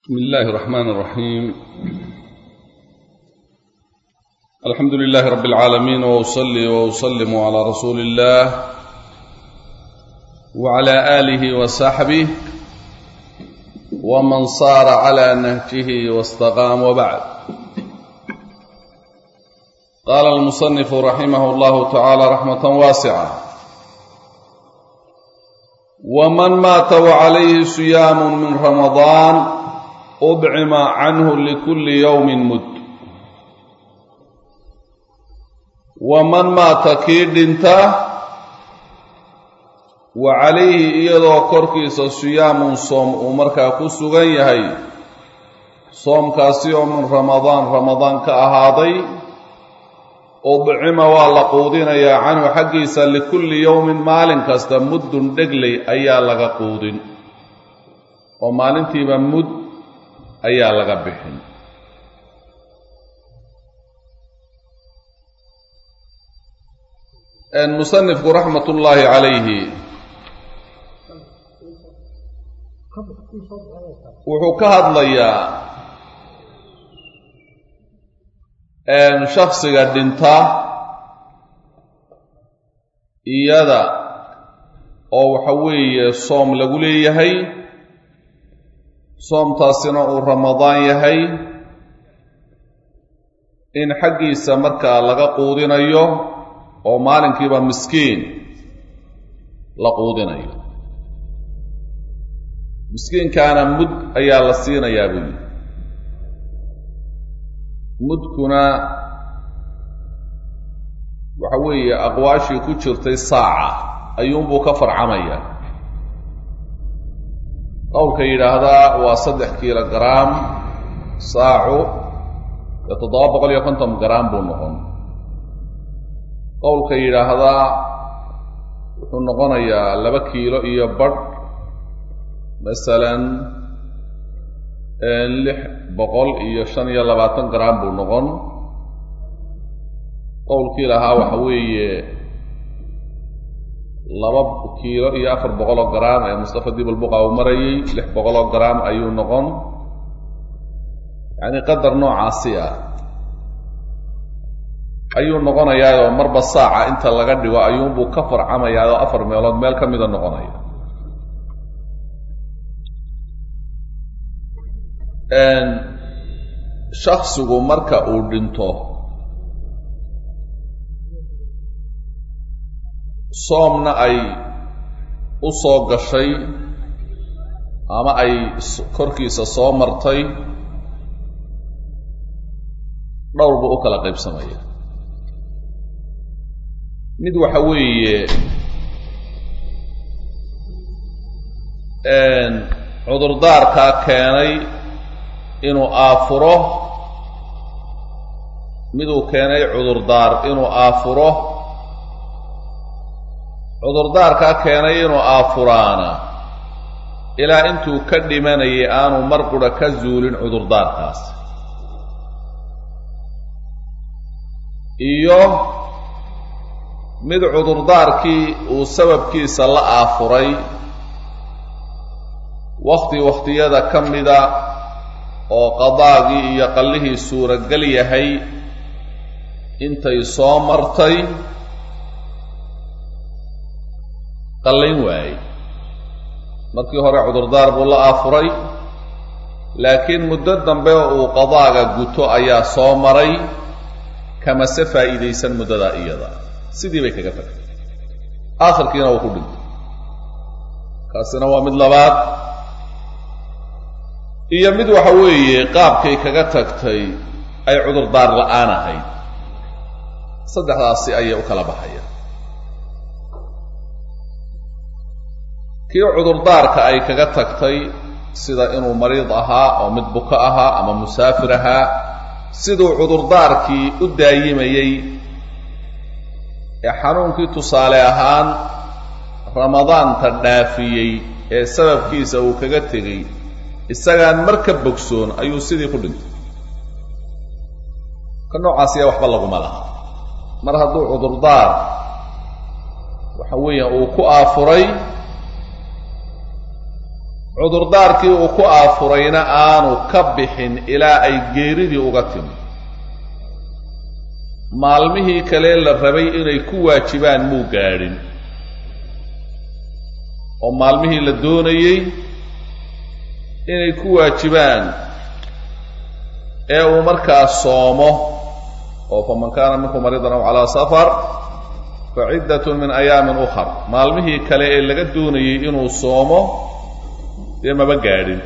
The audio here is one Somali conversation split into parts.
بسم الله الرحمن الرحيم الحمد لله رب العالمين واصلي واسلم على رسول الله وعلى اله وصحبه ومن صار على نهجه واستقام وبعد قال المصنف رحمه الله تعالى رحمه واسعه ومن مات وعليه صيام من رمضان أdcima canhu likuli yowmin mud waman maata kii dhinta wa calayhi iyadoo korkiisa siyaamun soom uu markaa ku sugan yahay soomkaasi oo min ramadaan ramadaan ka ahaaday udcima waa la quudinayaa canhu xaggiisa likulli yowmin maalin kasta muddun dhegley ayaa laga quudin oo maalintiiba mud ayaa laga bixin musanifku raxmat ullaahi calayhi wuxuu ka hadlayaa shaksiga dhinta iyada oo waxa weeye soom lagu leeyahay soomtaasina uu ramadaan yahay in xaggiisa markaa laga quudinayo oo maalinkiiba miskiin la quudinayo miskiinkaana mud ayaa la siinayaa buyi mudkuna waxa weeye aqwaashii ku jirtay saaca ayuunbuu ka farcamaya qowlka yidhaahdaa waa saddex kiilo garaam saacu ee toddoba boqol iyo konton garaam buu noqon qowlka yidhaahdaa wuxuu noqonayaa laba kiilo iyo badh masalan lix boqol iyo shan iyo labaatan garaam buu noqon qowlkii lahaa waxa weeye laba kiilo iyo afar boqoloo garaam ee mustafa dibalbuqa uu marayay lix boqoloo garaam ayuu noqon yacni qadar noocaasi ah ayuu noqonayaayoo marba saaca inta laga dhigo ayuunbuu ka farcamayaayoo afar meelood meel ka mida noqonaya shaksigu marka uu dhinto soomna ay u soo gashay ama ay korkiisa soo martay dhowr buu u kala qaybsamaya mid waxa weeye cudurdaarkaa keenay inuu aafuro miduu keenay cudurdaar inuu aafuro cudurdaarkaa keenay inuu aafuraana ilaa intuu ka dhimanayay aanu mar qura ka zuulin cudurdaarkaas iyo mid cudurdaarkii uu sababkiisa la aafuray wakhti wakhtiyada ka mida oo qadaagii iyo qallihii suuragal yahay intay soo martay qallayn waayey markii hore cudurdaar buu la aafuray laakiin muddo dambe uu qadaaga guto ayaa soo maray kamase faa'iidaysan muddadaa iyada sidii bay kaga tagtay aakhirkiina wuu ku dhintay kaasina waa mid labaad iyo mid waxa weeye qaabkay kaga tagtay ay cudurdaar la'aan ahayd saddexdaasi ayay u kala baxayaan kii cudurdaarka ay kaga tagtay sida inuu mariid ahaa oo mid buko ahaa ama musaafir ahaa siduu cudurdaarkii u daayimayey ee xanuunkii tusaale ahaan ramadaanta dhaafiyey ee sababkiisa uu kaga tegey isagaan mar ka bogsoon ayuu sidii ku dhintay ka noocaasiya waxba laguma laha mar hadduu cudurdaar waxa weeyaan uu ku aafuray cudurdaarkii uu ku aafurayna aanu ka bixin ilaa ay geeridii uga timi maalmihii kale la rabay inay ku waajibaan muu gaadhin oo maalmihii la doonayey inay ku waajibaan ee uu markaa soomo oo faman kaana minkum mariidan aw calaa safar fa ciddatun min ayaamin ukhar maalmihii kale ee laga doonayey inuu soomo dee maba gaadhin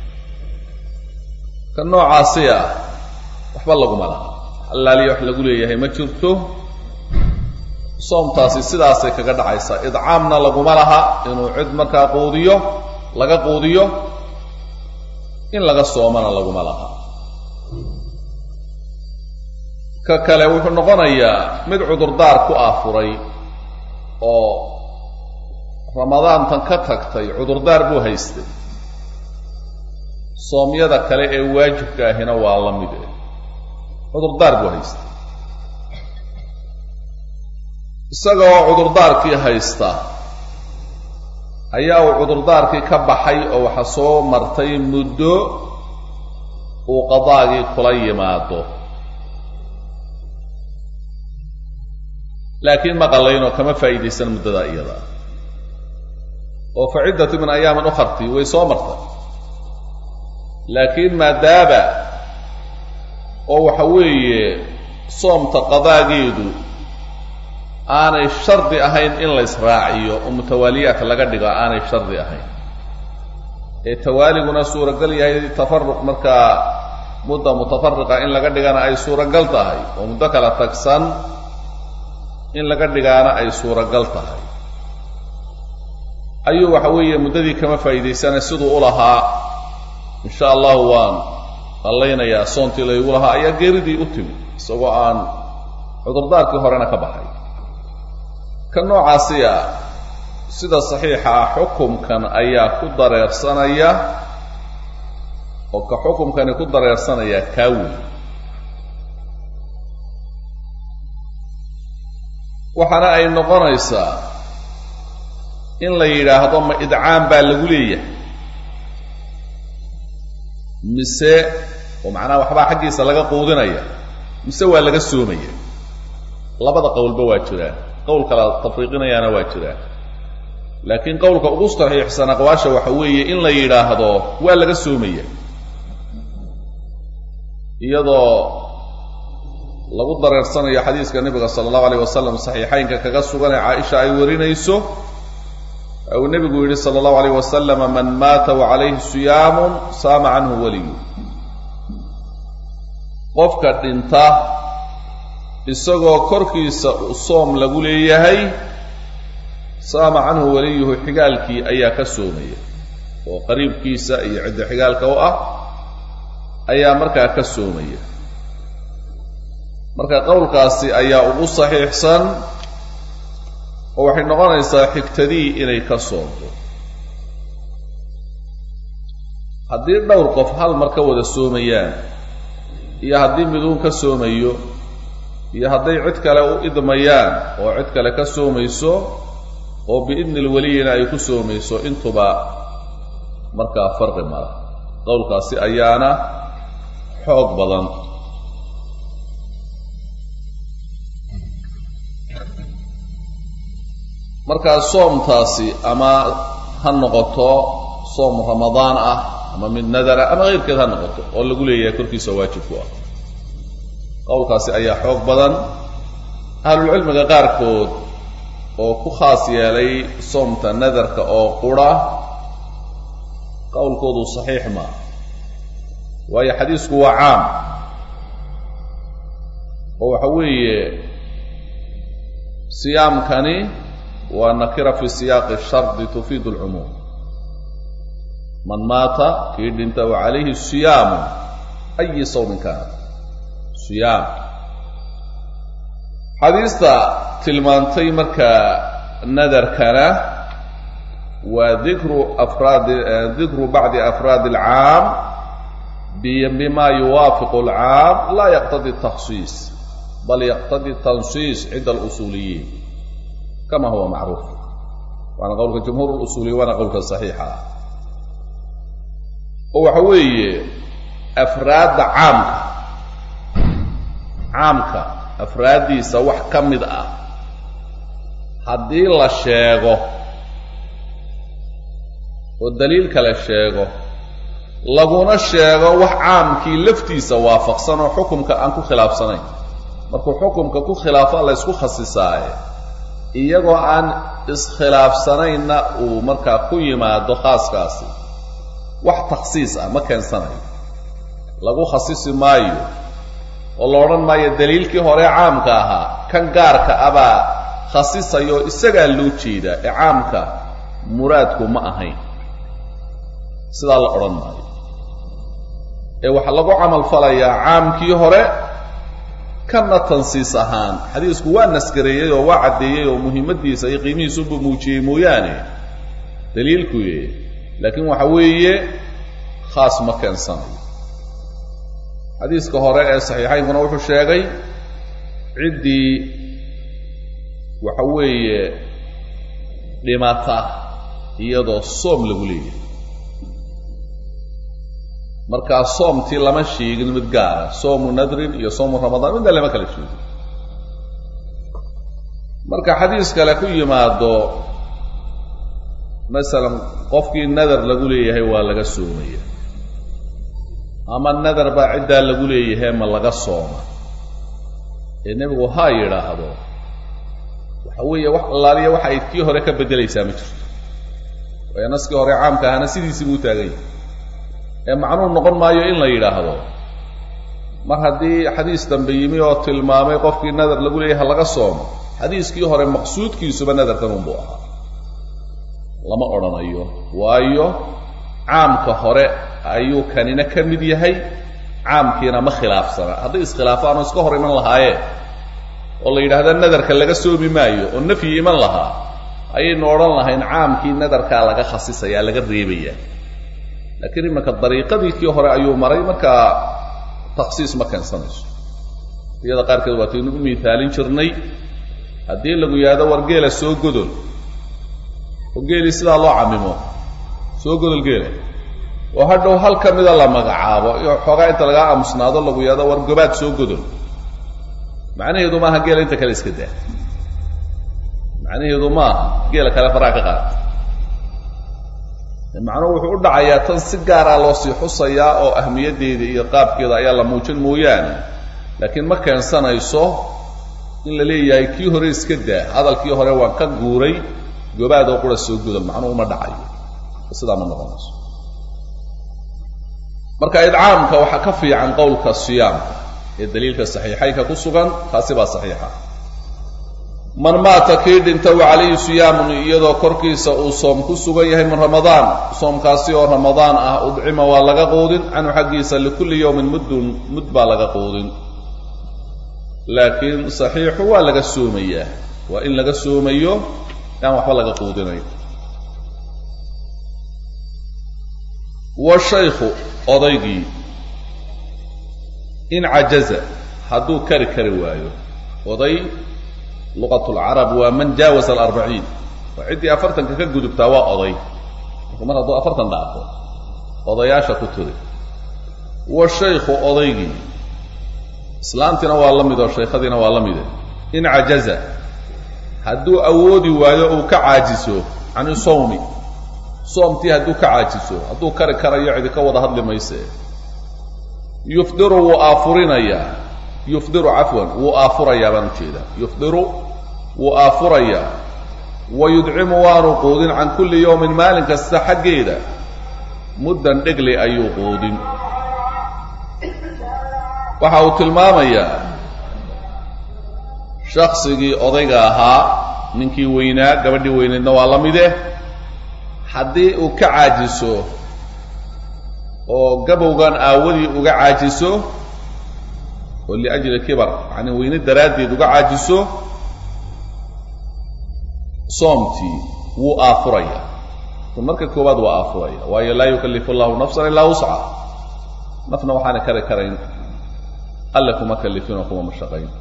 ka noocaasi ah waxba laguma laha allaaliya wax lagu leeyahay ma jirto soomtaasi sidaasay kaga dhacaysaa idcaamna laguma laha inuu cid markaa quudiyo laga quudiyo in laga soomana laguma laha ka kale wuxuu noqonayaa mid cudurdaar ku aafuray oo ramadaantan ka tagtay cudurdaar buu haystay soomyada kale ee waajibka ahina waa la mid eh cudurdaar buu haystay isagoo cudurdaarkii haysta ayaa uu cudurdaarkii ka baxay oo waxa soo martay muddo uu qadaagii kula yimaado laakiin ma qallaynoo kama faa'iidaysan muddadaa iyada oo fa ciddatu min ayaamin ukharti way soo martay laakiin maadaaba oo waxa weeye soomta qadaageedu aanay shardi ahayn in la israaciyo oo mutawaaliyaadka laga dhigo aanay shardi ahayn ee tawaaliguna suuragal yahay tafaruq markaa mudda mutafariqa in laga dhigana ay suuragal tahay oo muddo kala tagsan in laga dhigaana ay suuragal tahay ayuu waxa weeye muddadii kama faa'iidaysanay siduu u lahaa insha allahu waan qallaynayaa soontii laygu lahaa ayaa geeridii u timi isagoo aan cudurdaarkii horena ka baxay ka noocaasi ah sida saxiixa ah xukumkan ayaa ku dareersanaya oo ka xukumkani ku dareersanaya kaa weyn waxaana ay noqonaysaa in la yidhaahdo ma idcaam baa lagu leeyahay mise oo macnaha waxbaa xaggiisa laga quudinaya mise waa laga soomaya labada qowlba waa jiraan qowl kala tafriiqinayaana waa jiraan laakiin qowlka ugu saxiixsan aqwaasha waxa weeye in la yidhaahdo waa laga soomaya iyadoo lagu dareersanayo xadiiska nebiga sala allahu alayh wasalam saxiixaynka kaga sugan ee caaisha ay warinayso uu nebigu yidhi sala allahu alayh wasalama man maata wa calayhi siyaamun saama canhu weliyu qofka dhinta isagoo korkiisa soom lagu leeyahay saama canhu weliyuhu xigaalkii ayaa ka soomaya oo qariibkiisa iyo cidda xigaalka u ah ayaa markaa ka soomaya marka qowlkaasi ayaa ugu saxiixsan oo waxay noqonaysaa xigtadii inay ka soomto haddii dhowr qof hal mar ka wada soomayaan iyo haddii miduun ka soomayo iyo hadday cid kale u idmayaan oo cid kale ka soomayso oo biidni lweliyina ay ku soomayso intuba markaa farqi mala qowlkaasi ayaana xoog badan markaa soomtaasi ama ha noqoto soom ramadaan ah ama mid nadara ama keyrkeed ha noqoto oo lagu leeyahay korkiisa waajibku ah qowlkaasi ayaa xoog badan ahlulcilmiga qaarkood oo ku khaas yeelay soomta nadarka oo qura qowlkoodu saxiix maa waayo xadiisku waa caam oo waxa weeye siyaamkani waa nakira fi siyaaqi shardi tufiidu alcumuum man maata kii dhinta wa calayhi siyaamu ayi sawmin kaana siyaam xadiista tilmaantay markaa nadarkana waa dikru afraadi dikru bacdi afraadi alcaam bima yuwaafiqu alcaam laa yaqtadi takhsiis bal yaqtadi tansiis cinda alusuuliyiin kama huwa macruuf waana qowlka jumhuur usuuliyin waana qowlka saxiixa ah oo waxa weeye afraadda caamka caamka afraaddiisa wax ka mid ah haddii la sheego oo daliil kale sheego laguna sheego wax caamkii laftiisa waafaqsan oo xukumka aan ku khilaafsanayn markuu xukumka ku khilaafo la ysku khasisaaye iyagoo aan iskhilaafsanaynna uu markaa ku yimaado khaaskaasi wax takhsiis ah ma keensanayo lagu khasisi maayo oo la odhan maayo daliilkii hore caamka ahaa kan gaarka abaa khasisayo isagaa loo jeedaa ee caamka muraadku ma ahayn sidaa la odhan maayo ee waxaa lagu camal falayaa caamkii hore kanna tansiis ahaan xadiisku waa nasgareeyey oo waa caddeeyey oo muhiimaddiisa iyo qiimihiisubu muujiyey mooyaane daliilkuye laakiin waxa weeye khaas ma keensanayo xadiiska hore ee saxiixaynkuna wuxuu sheegay ciddii waxa weeye dhimata iyadoo soom lagu leeyahay markaa soomtii lama sheegin mid gaara soomu nadrin iyo soomu ramadaan midna lama kala sheegin marka xadiis kale ku yimaado masalan qofkii nadar lagu leeyahay waa laga soomaya ama nadar baa ciddaa lagu leeyahay ma laga sooma ee nebigu ha yidhaahdo waxa weeye wax allaaliya waxa ay kii hore ka beddelaysaa ma jirto waayo naskii hore caamka ahana sidiisii buu taagan yahay ee macnuu noqon maayo in la yidhaahdo mar haddii xadiis dambe yimi oo tilmaamay qofkii nadar lagu leeyahay laga soomo xadiiskii hore maqsuudkiisuba nadarkan unbuu ahaa lama odhanayo waayo caamka hore ayuu kanina ka mid yahay caamkiina ma khilaafsana hadday iskhilaafaan oo iska hor iman lahaayeen oo la yidhaahda nadarka laga soomi maayo oo nafyi iman lahaa ayaynu odhan lahayn caamkii nadarkaa laga khasisaya laga reebaya laakiin imanka dariiqadii kii hore ayuu maray markaa takhsiis ma keensanayso iyada qaarkeed waataynu u miithaalin jirnay haddii lagu yidhahdo war geela soo godol oo geelii sidaa loo camimo soo godol geela oo hadhow hal ka mida la magacaabo iyo xoogaa inta lagaa aamusnaado lagu yidhahdo war gobaad soo godol macnaheedu maaha geela inta kale iska daa macnaheedu maaha geela kale faraa ka qaata macnuhu wuxuu u dhacayaa tan si gaaraa loo sii xusayaa oo ahmiyaddeeda iyo qaabkeeda ayaa la muujin mooyaane laakiin ma keensanayso in la leeyahay kii hore iska daa hadalkii hore waan ka guuray gobaad oo qura soo gudal macnuhu ma dhacayo sidaa ma noqonayso marka idcaamka waxaa ka fiican qowlka siyaamka ee daliilka saxiixaynka ku sugan taasi baa saxiixa man maata kii dhinta wa calayhi siyaamun iyadoo korkiisa uu soom ku sugan yahay min ramadaan soomkaasi oo ramadaan ah udcima waa laga quudin canhu xaggiisa likulli yowmin muddun mud baa laga quudin laakiin saxiixu waa laga soomayaa waa in laga soomayo aan waxba laga quudinayn wa shaykhu odaygii in cajaza hadduu kari kari waayo oday luqat lcarab waa man jaawaza alarbaciin waa ciddii afartanka ka gudubtaa waa oday marka mar hadduu afartan dhaafo odayaasha ku tiri wa shaykhu odaygii islaantiina waa la mid oo shaykhadiina waa la mide in cajaza hadduu awoodi waayo uu ka caajiso cani sawmi soomtii hadduu ka caajiso hadduu kari karayo cidi ka wada hadli mayse yufdiru wuu aafurinayaa yufdiru cafwan wuu aafurayaa baan ujeedaa yufdiru wuu aafurayaa wa yudcimu waanu quudin can kulli yowmin maalin kasta xaggeeda muddan dhegli ayuu quudin waxa uu tilmaamayaa shaksigii odayga ahaa ninkii weynaa gabadhii weyneedna waa la mide haddii uu ka caajiso oo gabowgan aawadii uga caajiso oo liajli kibar yacni weyne daraaddeed uga caajiso soomtii wuu aafuraya marka koowaad waa aafuraya waayo laa yukallifu allahu nafsan ilaa wusca nafna waxaana kari karayn alle kuma kallifin oo kuma mashaqayn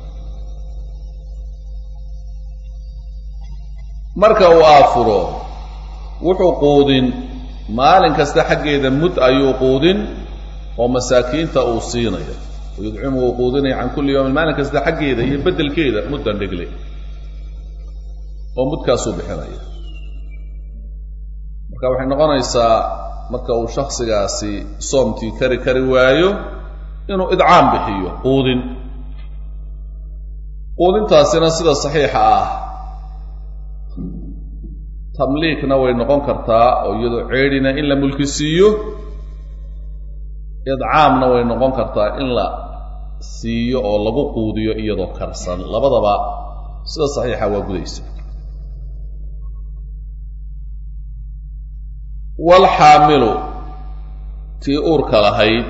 marka uu aafuro wuxuu quudin maalin kasta xaggeeda mud ayuu quudin oo masaakiinta uu siinaya yudcimu uu quudinaya can kulli yawmin maalin kasta xaggeeda iyo beddelkeeda muddan dhigle oo mudkaasuu bixinaya marka waxay noqonaysaa marka uu shaksigaasi soomtii kari kari waayo inuu idcaam bixiyo quudin quudintaasina sida saxiixa ah tamliikna way noqon kartaa oo iyadoo ceedhina in la mulki siiyo idcaamna way noqon kartaa in la siiyo oo lagu quudiyo iyadoo karsan labadaba sida saxiixa waa gudaysa walxaamilu tii uurka lahayd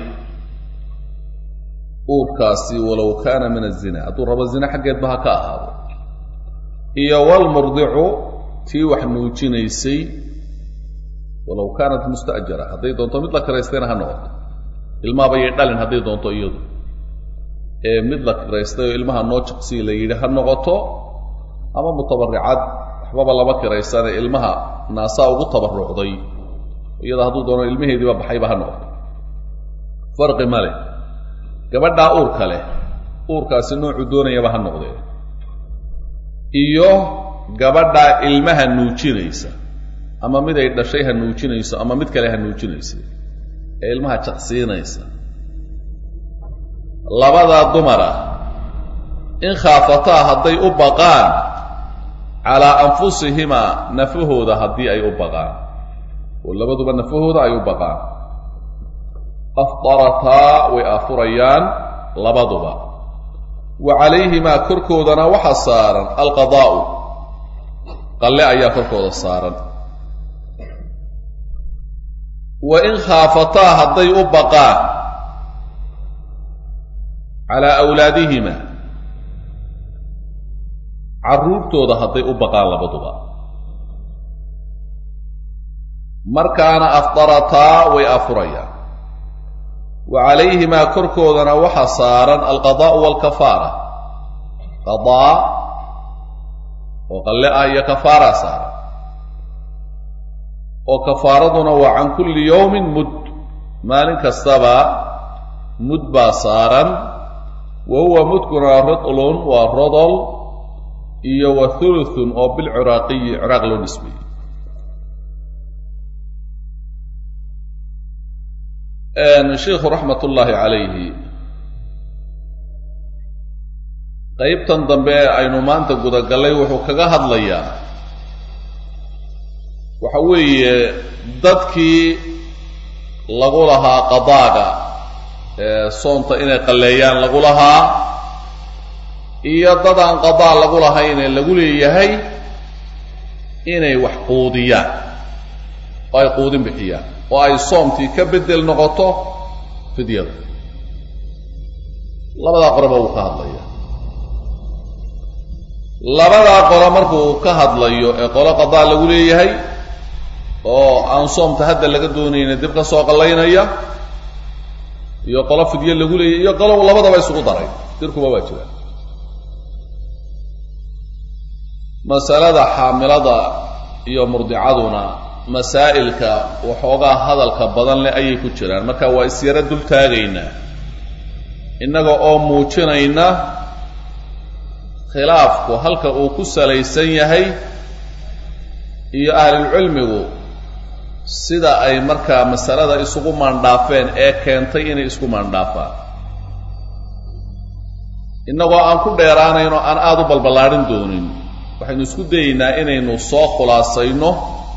uurkaasi walow kaana min azina hadduu rabo zina xaggeedba ha ka ahaado iyo walmurdicu tii wax nuujinaysay walow kaanat musta'jara hadday doonto mid la kiraystayna ha noqoto ilmahabayay dhalin hadday doonto iyadu ee mid la kiraystay oo ilmaha noo jaqsii la yidhi ha noqoto ama mutabaricad waxbaba lama kiraysane ilmaha naasaa ugu tabarucday iyada hadduu doono ilmaheediiba baxayba ha noqoto farqi ma leh gabadhaa uurka leh uurkaasi noocuu doonayaba ha noqdee iyo gabadhaa ilmaha nuujinaysa ama mid ay dhashay ha nuujinayso ama mid kale ha nuujinaysa ee ilmaha jaqsiinaysa labadaa dumara in khaafataa hadday u baqaan calaa anfusihimaa nafahooda haddii ay u baqaan oo labaduba nafahooda ay u baqaan afdarataa way aafurayaan labaduba wa calayhimaa korkoodana waxa saaran alqadaa'u qalle ayaa korkooda saaran wa in khaafataa hadday u baqaan calaa awlaadihima carruurtooda hadday u baqaan labaduba markaana afdarataa way afurayaan wa calayhimaa korkoodana waxa saaran alqadaa'u waalkafaara qadaa oo qalle ah iyo kafaara saaran oo kafaaraduna waa can kulli yawmin mud maalin kastaba mud baa saaran wa huwa mudkuna ridlun waa rodol iyo wa thuluthun oo bilciraaqiyi ciraaq loo nisbeeyey sheikhu raxmat ullaahi calayhi qeybtan dambe ee aynu maanta gudagallay wuxuu kaga hadlayaa waxa weeye dadkii lagu lahaa qadaaga ee soonta inay qalleeyaan lagu lahaa iyo dad aan qadaa lagu lahayn ee lagu leeyahay inay wax quudiyaan oo ay quudin bixiyaan oo ay soomtii ka beddel noqoto fidyada labadaa qoroba wuu ka hadlaya labadaa qolo markuu ka hadlayo ee qolo qadaa lagu leeyahay oo aan soomta hadda laga doonayna dib ka soo qallaynaya iyo qolo fidye lagu leeyahay iyo qolo labadaba isugu daray dirkuba waa jira masalada xaamilada iyo murdicaduna masaa'ilka waxoogaa hadalka badan leh ayay ku jiraan marka waa isyaro dul taagaynaa innaga oo muujinayna khilaafku halka uu ku salaysan yahay iyo ahlulcilmigu sida ay markaa masalada isugu maandhaafeen ee keentay inay isku maandhaafaan innagoo aan ku dheeraanayn oo aan aada u balballaadhin doonin waxaynu isku dayeynaa inaynu soo khulaasayno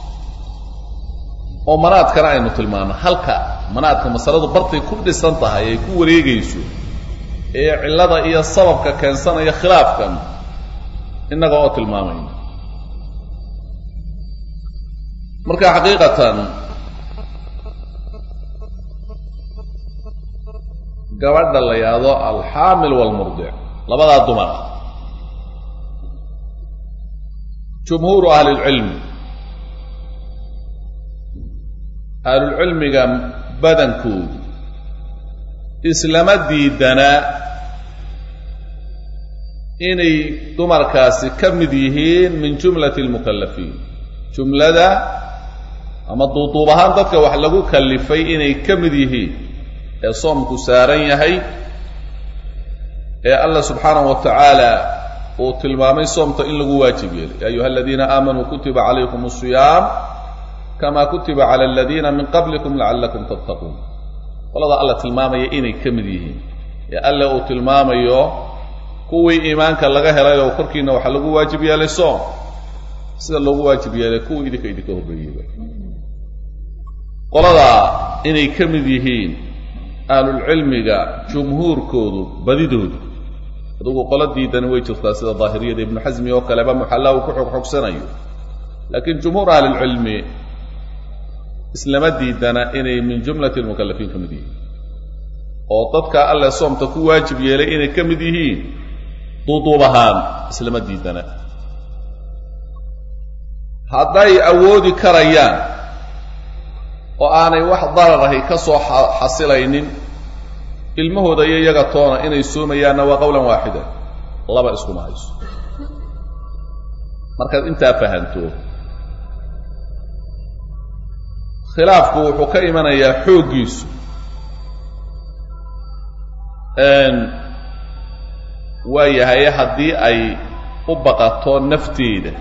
oo manaadkana aynu tilmaano halka manaadka masaladu bartay ku dhisan tahay ay ku wareegayso ee cillada iyo sababka keensanaya khilaafkan innaga oo tilmaamayna marka xaqiiqatan gabadha la yidhaahdo alxaamil waalmurdic labadaa dumar ah jumhuuru ahlilcilmi ahlulcilmiga badankoodu islama diidanaa inay dumarkaasi ka mid yihiin min jumlati almukallafiin jumlada ama duuduub ahaan dadka wax lagu kallifay inay ka mid yihiin ee soomku saaran yahay ee allah subxaanahu wa tacaala uu tilmaamay soomta in lagu waajib yeelay ya ayuha aladiina aamanuu kutiba calaykum asiyaam kama kutiba cala aladiina min qablikum lacallakum tattaquun qolada alla tilmaamaya inay ka mid yihiin ee alle uu tilmaamayo kuwii iimaanka laga helay oo korkiina waxaa lagu waajib yeelay soom sida loogu waajib yeelay kuwii idinka idinka horreeyeyba qolada inay ka mid yihiin ahlulcilmiga jumhuurkoodu badidoodu adugu qolo diidani way jirtaa sida daahiriyada ibnu xasmi oo kaleba muxallaa uu ku xogxogsanayo laakiin jumhuur ahlilcilmi islama diidana inay min jumlati lmukalafiin ka mid yihiin oo dadka alle soomta ku waajib yeelay inay ka mid yihiin duuduub ahaan islama diidana hadday awoodi karayaan oo aanay wax dararahi ka soo xasilaynin ilmahooda iyo iyaga toona inay soomayaanna waa qowlan waaxida laba iskuma hayso markaad intaa fahanto khilaafku wuxuu ka imanayaa xooggiisu waa yahay haddii ay u baqato nafteeda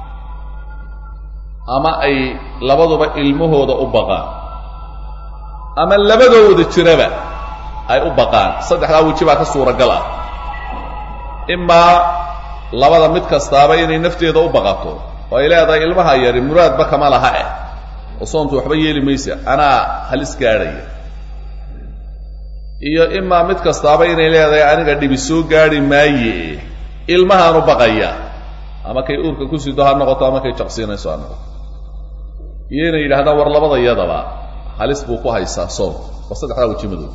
ama ay labaduba ilmahooda u baqaan ama labadooda jiraba ay u baqaan saddexdaa weji baa ka suuragal ah imaa labada mid kastaaba inay nafteeda u baqato oo ay leedahay ilmaha yari muraadba kama laha eh oo soontu waxba yeeli maysa anaa halis gaadhaya iyo imaa mid kastaaba inay leedahay aniga dhibi soo gaadhi maaye ilmahaanu baqaya ama kay uurka ku sido ha noqoto ama kay jaqsiinayso ha noqoto iyo inay yidhahdaan war labada iyadaba halis buu ku haysaa soon war saddexdaa weji madoob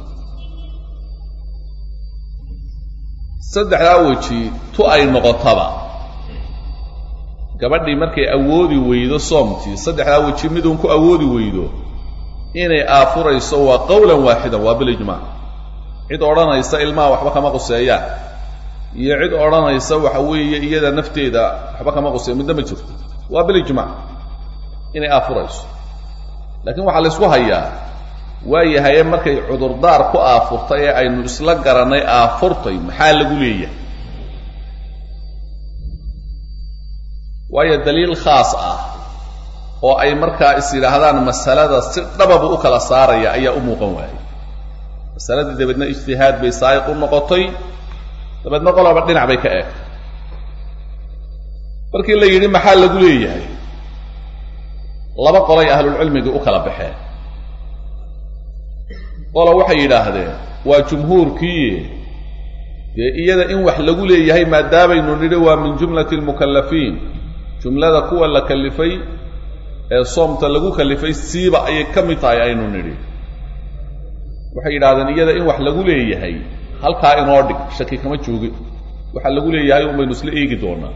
saddexdaa weji tu ay noqotaba gabadhii markay awoodi weydo soomtii saddexdaa weji miduun ku awoodi weydo inay aafurayso waa qowlan waaxidan waa bilijmaac cid odhanaysa ilmaha waxba kama quseeyaan iyo cid odhanaysa waxa weeye iyada nafteeda waxba kama quseeya midna ma jirto waa bilijmaac inay aafurayso laakiin waxaa la ysku hayaa waa yahaye markay cudurdaar ku aafurtay ee aynu isla garannay aafurtay maxaa lagu leeyahay waayo daliil khaas ah oo ay markaa is yidhaahdaan masalada si dhababu u kala saaraya ayaa u muuqan waayay masaladii dabeedna ijtihaad bay saayiq u noqotay dabeedna qolaba dhinac bay ka eeg markii la yidhi maxaa lagu leeyahay laba qolay ahlulcilmigii u kala baxeen qola waxay yidhaahdeen waa jumhuurkii dee iyada in wax lagu leeyahay maadaamaynu nidhi waa min jumlati almukallafiin jumlada kuwa la kallifay ee soomta lagu kallifay siiba ayay ka mid tahay aynu nidhi waxay yidhahdeen iyada in wax lagu leeyahay halkaa inoo dhig shaki kama joogin waxa lagu leeyahay un baynu isla eegi doonaa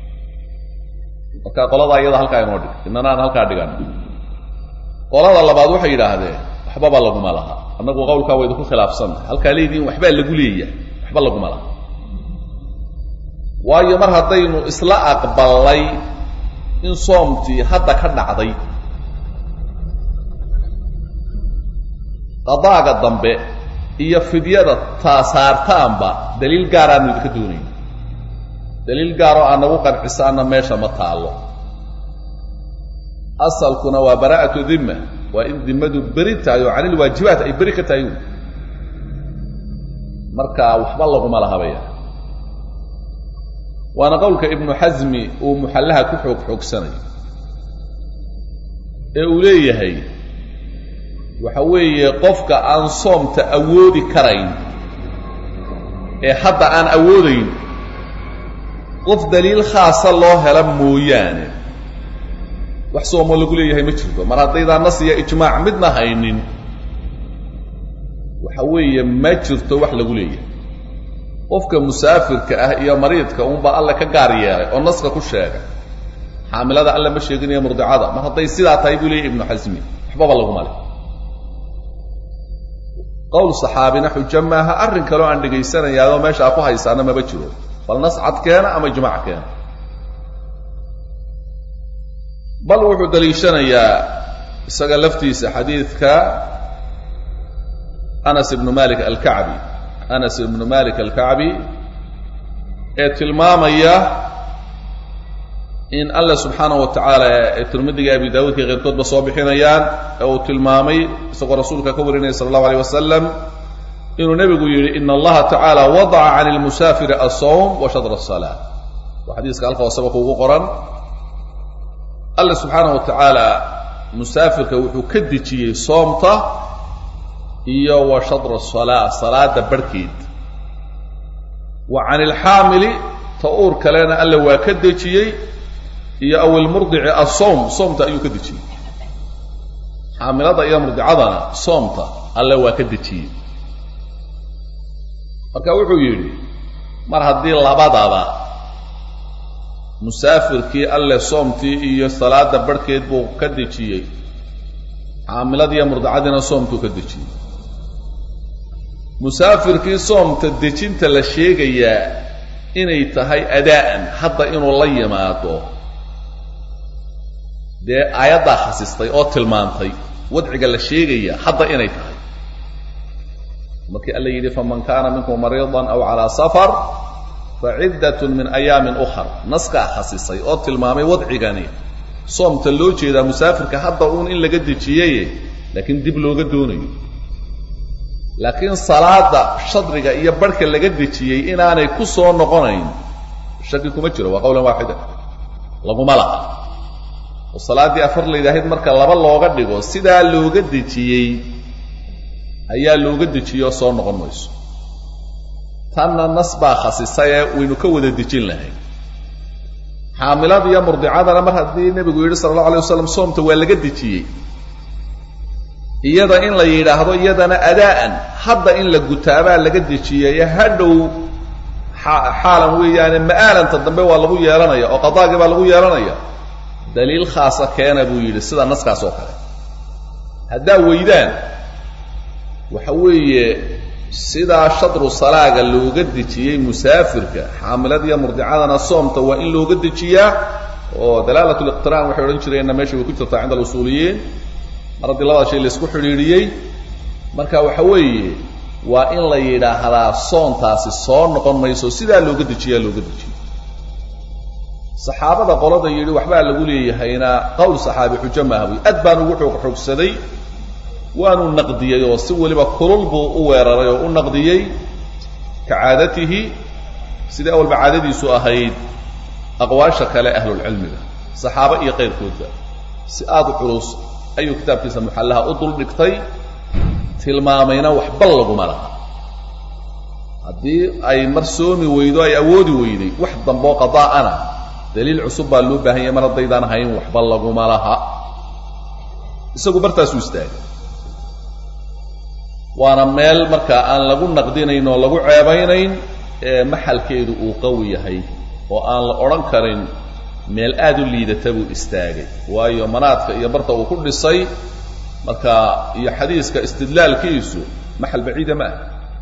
marka qoladaa iyada halkaa inoo dhig inana aan halkaa dhigan qolada labaad waxay yidhaahdeen waxbaba laguma laha annagu qowlkaa waa idinku khilaafsannahay halkaa leediin waxbaa lagu leeyahay waxba laguma laha waayo mar haddaynu isla aqballay in soomtii hadda ka dhacday qadaaga dambe iyo fidyada taasaartaanba daliil gaaraanu idinka doonayn daliil gaaroo aan nagu qancisaana meesha ma taallo asalkuna waa baraa'atu dimma waa in dimmadu beri tahay oo canilwaajibaat ay beri ka tahay wy marka waxba laguma lahabaya waana qowlka ibnu xasmi uu muxallaha ku xoog xoogsanayo ee uu leeyahay waxa weeye qofka aan soomta awoodi karayn ee hadda aan awoodayn qof daliil khaasa loo hela mooyaane wax soomo lagu leeyahay ma jirto mar haddaydaan nas iyo ijmaac midna haynin waxa weeye ma jirto wax lagu leeyahay qofka musaafirka ah iyo mariidka uunbaa alle ka gaar yeelay oo naska ku sheegay xaamilada alle ma sheeginayo murdicada mar hadday sidaa tahay buu leeyahy ibnu xasmi waxbaba laguma le qowl saxaabina xujo maaha arrin kaleo aan dhegaysanayaadoo meeshaa ku haysaana maba jiro bal nas cad keena ama ijmaac keena bal wuxuu daliishanayaa isaga laftiisa xadiidka anas ibnu malik alkacbi anas ibnu malik alkacbi ee tilmaamaya in alla subxaanahu wa tacaala ee tirmidiga abi daawuudka keyrkoodba soo bixinayaan ee uu tilmaamay isagoo rasuulka ka warinaya sala allahu aleyh wasalam inuu nebigu yidhi ina allaha tacaala wadaca can lmusaafiri asawm wa shadra asalaa waa xadiiska halka hooseba kuugu qoran alla subxaanahu wa tacaala musaafirka wuxuu ka dejiyey soomta iyo wa shadra asalaa salaada barhkeed wa can ilxaamili ta uur kalena alle waa ka dejiyey iyo awilmurdici asowm soomta ayuu ka dejiyey xaamilada iyo murdicadana soomta alle waa ka dejiyey marka wuxuu yidhi mar haddii labadaba musaafirkii alle soomtii iyo salaada barhkeed buu ka dejiyey xaamiladiiyo murdicadiina soomtuu ka dejiyey musaafirkii soomta dejinta la sheegayaa inay tahay adaa'an hadda inuu la yimaado dee aayaddaa khasistay oo tilmaantay wadciga la sheegaya hadda inay tahay markii alla yidhi faman kaana minkum mariidan aw calaa safar faciddatun min ayaamin ukhar naskaa khasisay oo tilmaamay wadcigani soomta loo jeedaa musaafirka hadda uun in laga dejiyaye laakiin dib looga doonayo laakiin salaada shadriga iyo barhka laga dejiyey inaanay ku soo noqonayn shaki kuma jiro waa qowlan waaxida laguma laha oo salaaddii afar layidhaahid marka laba looga dhigo sidaa looga dejiyey ayaa looga dejiyey oo soo noqon mayso tanna nas baa khasisay ee waynu ka wada dejin lahay xaamilada iyo murdicadana mar haddii nebigu yidhi sala allahu alay wasalam soomta waa laga dejiyey iyada in la yidhaahdo iyadana adaa'an hadda in la gutaabaa laga dejiyey hadhow xaalan weeyaane ma'aalanta dambe waa lagu yeelanaya oo qadaagii baa lagu yeelanaya daliil khaasa keena buu yidhi sida naskaas oo kale haddaa weydaan waxa weeye sidaa shadru salaaga looga dejiyey musaafirka xaamiladiiyo murdicadana soomta waa in looga dejiyaa oo dalaalat liqtiraan waxay odhan jireenna meesha way ku jirtaa cinda alusuuliyiin mar haddii labada shay laysku xidhiidhiyey marka waxa weeye waa in la yidhaahdaa soontaasi soo noqon mayso sidaa looga dejiyaa looga dejiyo saxaabada qolada yidhi waxbaa lagu leeyahayna qowl saxaabi xujo maaha buy aad baan ugu xoog xoogsaday waanu naqdiyey oo si weliba kulul buu u weeraray oo u naqdiyey ka caadatihi sidai awalba caadadiisu ahayd aqwaasha kale ahlulcilmiga saxaabo iyo qayrkoodba si aada u culus ayuu kitaabkiisa muxallaha u dul dhigtay tilmaamayna waxba laguma laha haddii ay mar soomi weydo ay awoodi weyday wax damboo qadaa'ana daliil cusub baa loo baahan yahay mar haddaydaan hayn waxba laguma laha isagu bartaasuu istaagay waana meel markaa aan lagu naqdinayn oo lagu ceebaynayn ee maxalkeedu uu qawi yahay oo aan la odhan karin meel aad u liidata buu istaagay waayo manaadka iyo barta uu ku dhisay marka iyo xadiiska istidlaalkiisu maxal baciida ma ah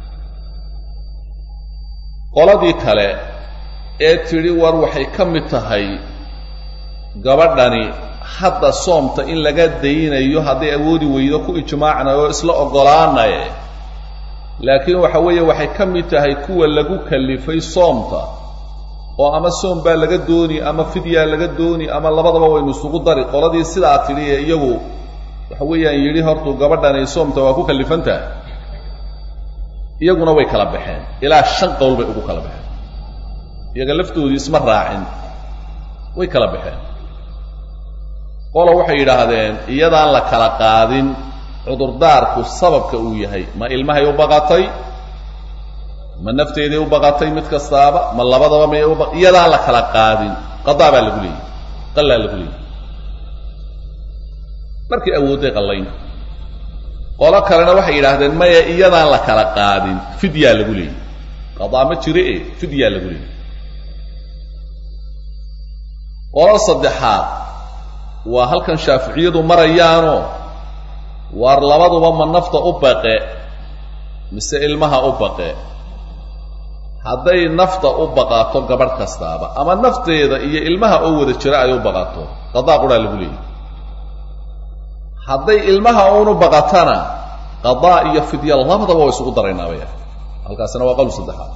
qoladii kale ee tidhi war waxay ka mid tahay gabadhani hadda soomta in laga daynayo hadday awoodi weydo ku ijmaacnay oo isla oggolaanaye laakiin waxa weeye waxay ka mid tahay kuwa lagu kallifay soomta oo ama soom baa laga dooni ama fidyaa laga dooni ama labadaba waynu isugu dari qoladii sidaa tidhi ee iyagu waxa weeyaan yidhi hortuu gabadhani soomta waa ku kallifantaha iyaguna way kala baxeen ilaa shan qowl bay ugu kala baxeen iyaga laftoodii isma raacin way kala baxeen qolo waxay yidhaahdeen iyadaan la kala qaadin cudurdaarku sababka uu yahay ma ilmahay u baqatay ma nafteeday u baqatay mid kastaaba ma labadaba may uba iyadaan la kala qaadin qadaa baa lagu leeyay qallaa lagu leeyay markay awoodday qallayn qolo kalena waxay yidhaahdeen maya iyadaan la kala qaadin fidyaa lagu leeyay qadaa ma jiro e fidyaa lagu leeyay qolo saddexaad waa halkan shaaficiyadu marayaanoo waar labaduba ma nafta u baqe mise ilmaha u baqe hadday nafta u baqato gabadh kastaaba ama nafteeda iyo ilmaha oo wada jira ay u baqato qadaa quraa lagu leeyahy hadday ilmaha uunu baqatana qadaa iyo fidya labadaba waa isugu daraynaa bay halkaasina waa qowl saddexaad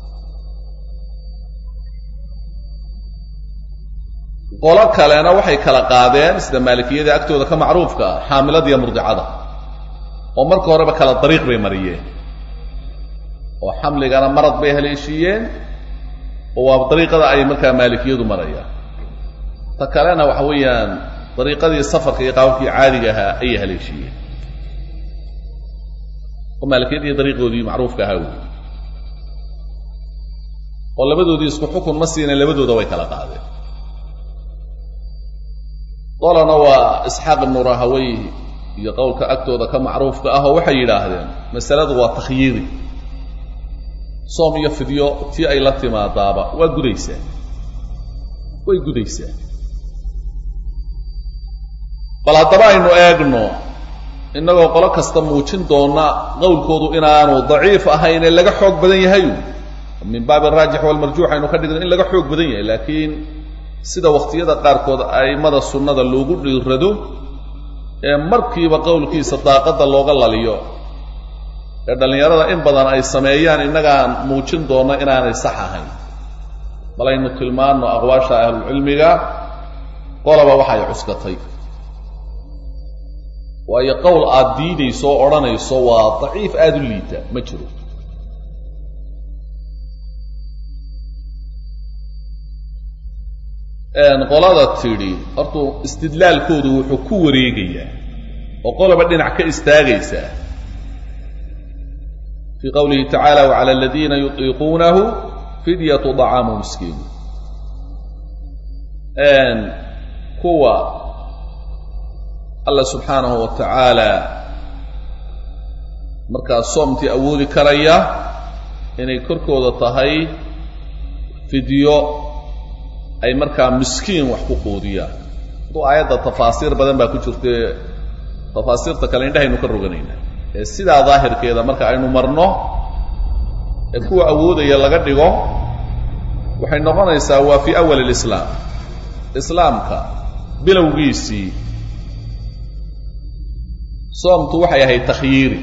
qolo kalena waxay kala qaadeen sida maalikiyada agtooda ka macruufka ah xaamilada iyo murdicada oo marka horeba kala dariiq bay mariyeen oo xamligana marad bay haleeshiiyeen oo waa dariiqada ay markaa maalikiyadu marayaan ta kalena waxa weeyaan dariiqadii safarka iyo qaababkii caadiga ahaa ayay haleeshiiyeen oo maalikiyadii dariiqoodii macruufka ahaa wey oo labadoodii isku xukun ma siinaen labadooda way kala qaadeen qolana waa isxaaq ibnu rahawey iyo qowlka agtooda ka macruufka ah oo waxay yidhaahdeen masaladu waa takhyiiri soom iyo fidyo tii ay la timaadaaba waa gudaysaa way gudaysaa bal haddaba aynu eegno innagoo qolo kasta muujin doona qowlkoodu inaanu daciif ahayn ee laga xoog badan yahay min baabi araajix walmarjuux aynu ka dhigno in laga xoog badan yahay laakiin sida wakhtiyada qaarkood a'immada sunnada loogu dhiirado ee markiiba qowlkiisa daaqadda looga laliyo ee dhallinyarada in badan ay sameeyaan innagaan muujin doonno inaanay sax ahayn bal aynu tilmaanno aqwaasha ahlulcilmiga qolaba waxay cuskatay waayo qowl aad diidayso oo odhanayso waa daciif aada u liita ma jiro qolada tidhi hortuu istidlaalkoodu wuxuu ku wareegayaa oo qoloba dhinac ka istaagaysaa fii qowlihi tacaala wacala aladiina yutiiquunahu fidyatu dacaamu miskiin kuwa alla subxaanahu wa tacaala markaa soomtii awoodi karaya inay korkooda tahay fidyo ay markaa miskiin wax ku quudiyaan aduu aayadda tafaasiir badan baa ku jirtae tafaasiirta kale indhahaynu ka roganaynaa ee sidaa daahirkeeda marka aynu marno ee kuwa awoodaya laga dhigo waxay noqonaysaa waa fii awal alislaam islaamka bilowgiisii soomtu waxay ahayd takhyiiri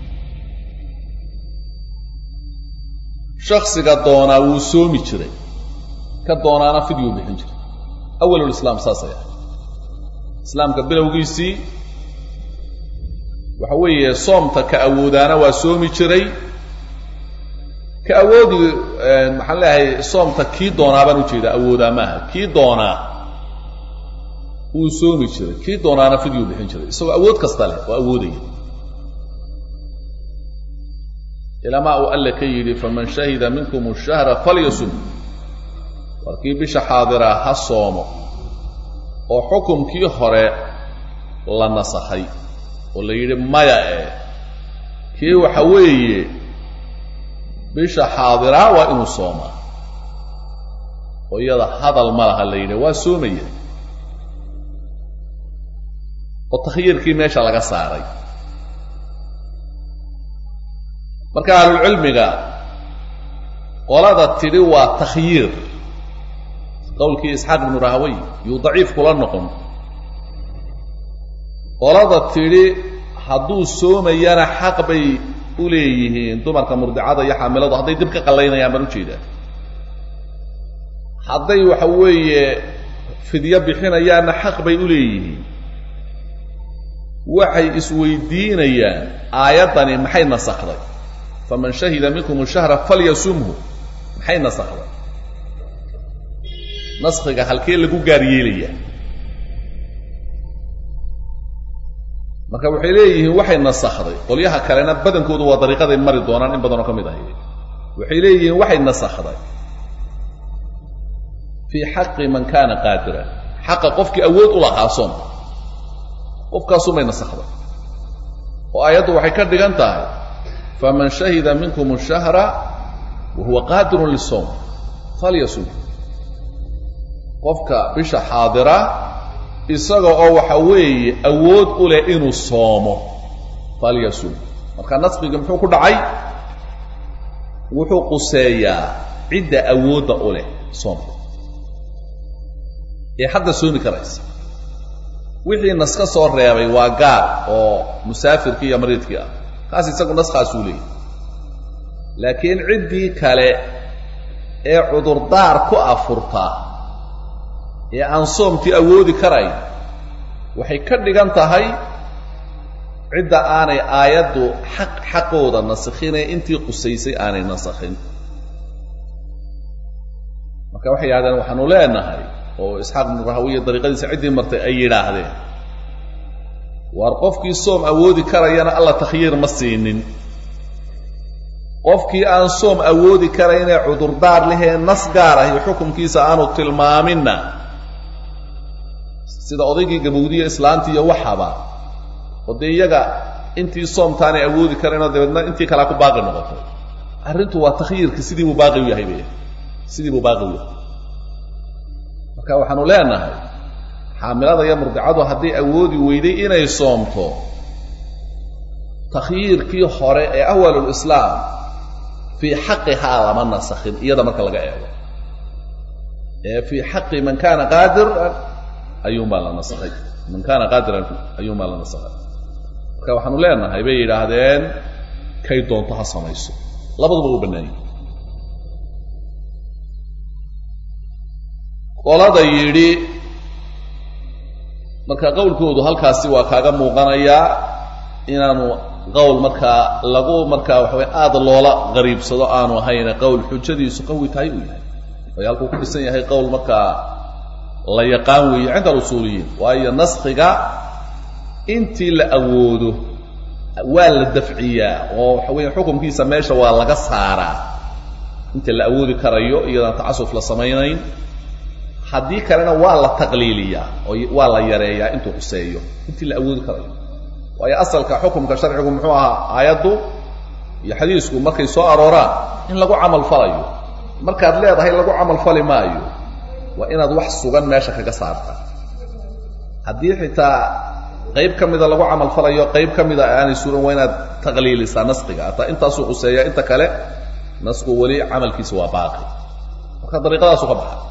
shaksiga doonaa wuu soomi jiray ka doonaana fidyuu bixin jiray awalulislaam saasay ahayd islaamka bilowgiisii waxa weeye soomta ka awoodaana waa soomi jiray ka awoodi maxaan leeyahay soomta kii doonaa baan ujeedaa awoodaa maaha kii doonaa wuu soomi jiray kii doonaana fidyuu bixin jiray isagoo awood kasta leh oo awoodaya ilamaa uu alle ka yidhi faman shahida minkum ashahra falyasum warkii bisha xaadiraa ha soomo oo xukumkii hore la nasakhay oo la yidhi maya ee kii waxa weeye bisha xaadiraa waa inuu soomaa oo iyada hadal ma laha la yidhi waa soomaya oo takhyiirkii meesha laga saaray marka ahlulcilmiga qolada tidhi waa takhyiir qowlkii isxaaq ibnu rahawey yuu daciif kula noqon qolada tidhi hadduu soomayana xaq bay u leeyihiin dumarka murdicada iyo xaamiladu hadday dib ka qallaynayaan baan ujeedaa hadday waxa weeye fidyo bixinayaanna xaq bay u leeyihiin waxay isweydiinayaan aayaddani maxay nasakday faman shahida minkum shahra falyasumhu maxay nasakday naskhiga halkee lagu gaar yeelayaa marka waxay leeyihiin waxay nasakday qolyaha kalena badankoodu waa dariiqaday mari doonaan in badanoo ka mid ahay waxay leeyihiin waxay nasakday fii xaqi man kaana qaadiran xaqa qofkii awood u lahaa soomka qofkaasumay nasakday oo aayaddu waxay ka dhigan tahay faman shahida minkum shahra wa huwa qaadirun lisowm falyasum qofka bisha xaadira isaga oo waxa weeye awood u leh inuu soomo falyasum marka naskigi muxuu ku dhacay wuxuu quseeyaa cidda awoodda u leh soomka ee hadda soomi karaysa wixii nas ka soo reebay waa gaar oo musaafirkii iyo mariidkii ah kaas isagu naskaasuu leeyahy laakiin ciddii kale ee cudurdaar ku afurta ee aan soomtii awoodi karayn waxay ka dhigan tahay cidda aanay aayaddu xaq xaqooda nasakhinee intii qusaysay aanay nasakhin marka waxay yidhahdeen waxaanu leenahay oo isxaaq ibnu rahawiya dariiqadiisa ciddii martay ay yidhaahdeen waar qofkii soom awoodi karayana alla takhyiir ma siinin qofkii aan soom awoodi karaynee cudurdaar lehee nas gaar ah iyo xukunkiisa aanu tilmaaminna sida odaygii gabowdiye islaanti iyo waxaba oo dee iyaga intii soomtaanay awoodi karaynoo dabeedna intii kalea ku baaqi noqotay arrintu waa takhyiirka sidii buu baaqi u yahay bay sidii buu baaqi u yahay marka waxaanu leenahay xaamilada iyo murdicadu hadday awoodi weyday inay soomto takhyiirkii hore ee awalulislaam fii xaqihaa lama nasakhin iyada marka laga eego ee fii xaqi man kaana qaadiran ayuunbaa la nasakhay man kaana qaadiran ayuunbaa la nasakhay marka waxaanu leenahay bay yidhaahdeen kay doonto ha samayso labaduba u bannaanyay qolada yidhi marka qowlkoodu halkaasi waa kaaga muuqanayaa inaanu qowl markaa lagu markaa waxaway aada loola qariibsado aanu ahayne qowl xujadiisu qawi tahay uu yahay ay halkuu ku dhisan yahay qowl markaa la yaqaan weeye cinda alusuuliyiin waayo naskhiga intii la awoodo waa la dafciyaa oo waxa weeye xukumkiisa meesha waa laga saaraa inta la awoodi karayo iyadaan tacasuf la samaynayn haddii kalena waa la taqliiliyaa oo waa la yareeyaa intuu quseeyo intii la awoodi karayo waayo asalka xukumka sharcigu muxuu ahaa aayaddu iyo xadiisku markay soo arooraan in lagu camal falayo markaad leedahay lagu camal fali maayo waa inaad wax sugan meesha kaga saarta haddii xitaa qayb ka mida lagu camal falayo qayb ka mida aanay sugan waa inaad taqliilisaa naskiga hataa intaasuu quseeya inta kale nasku weli camalkiisa waa baaqi marka dariiqadaasu ka baxa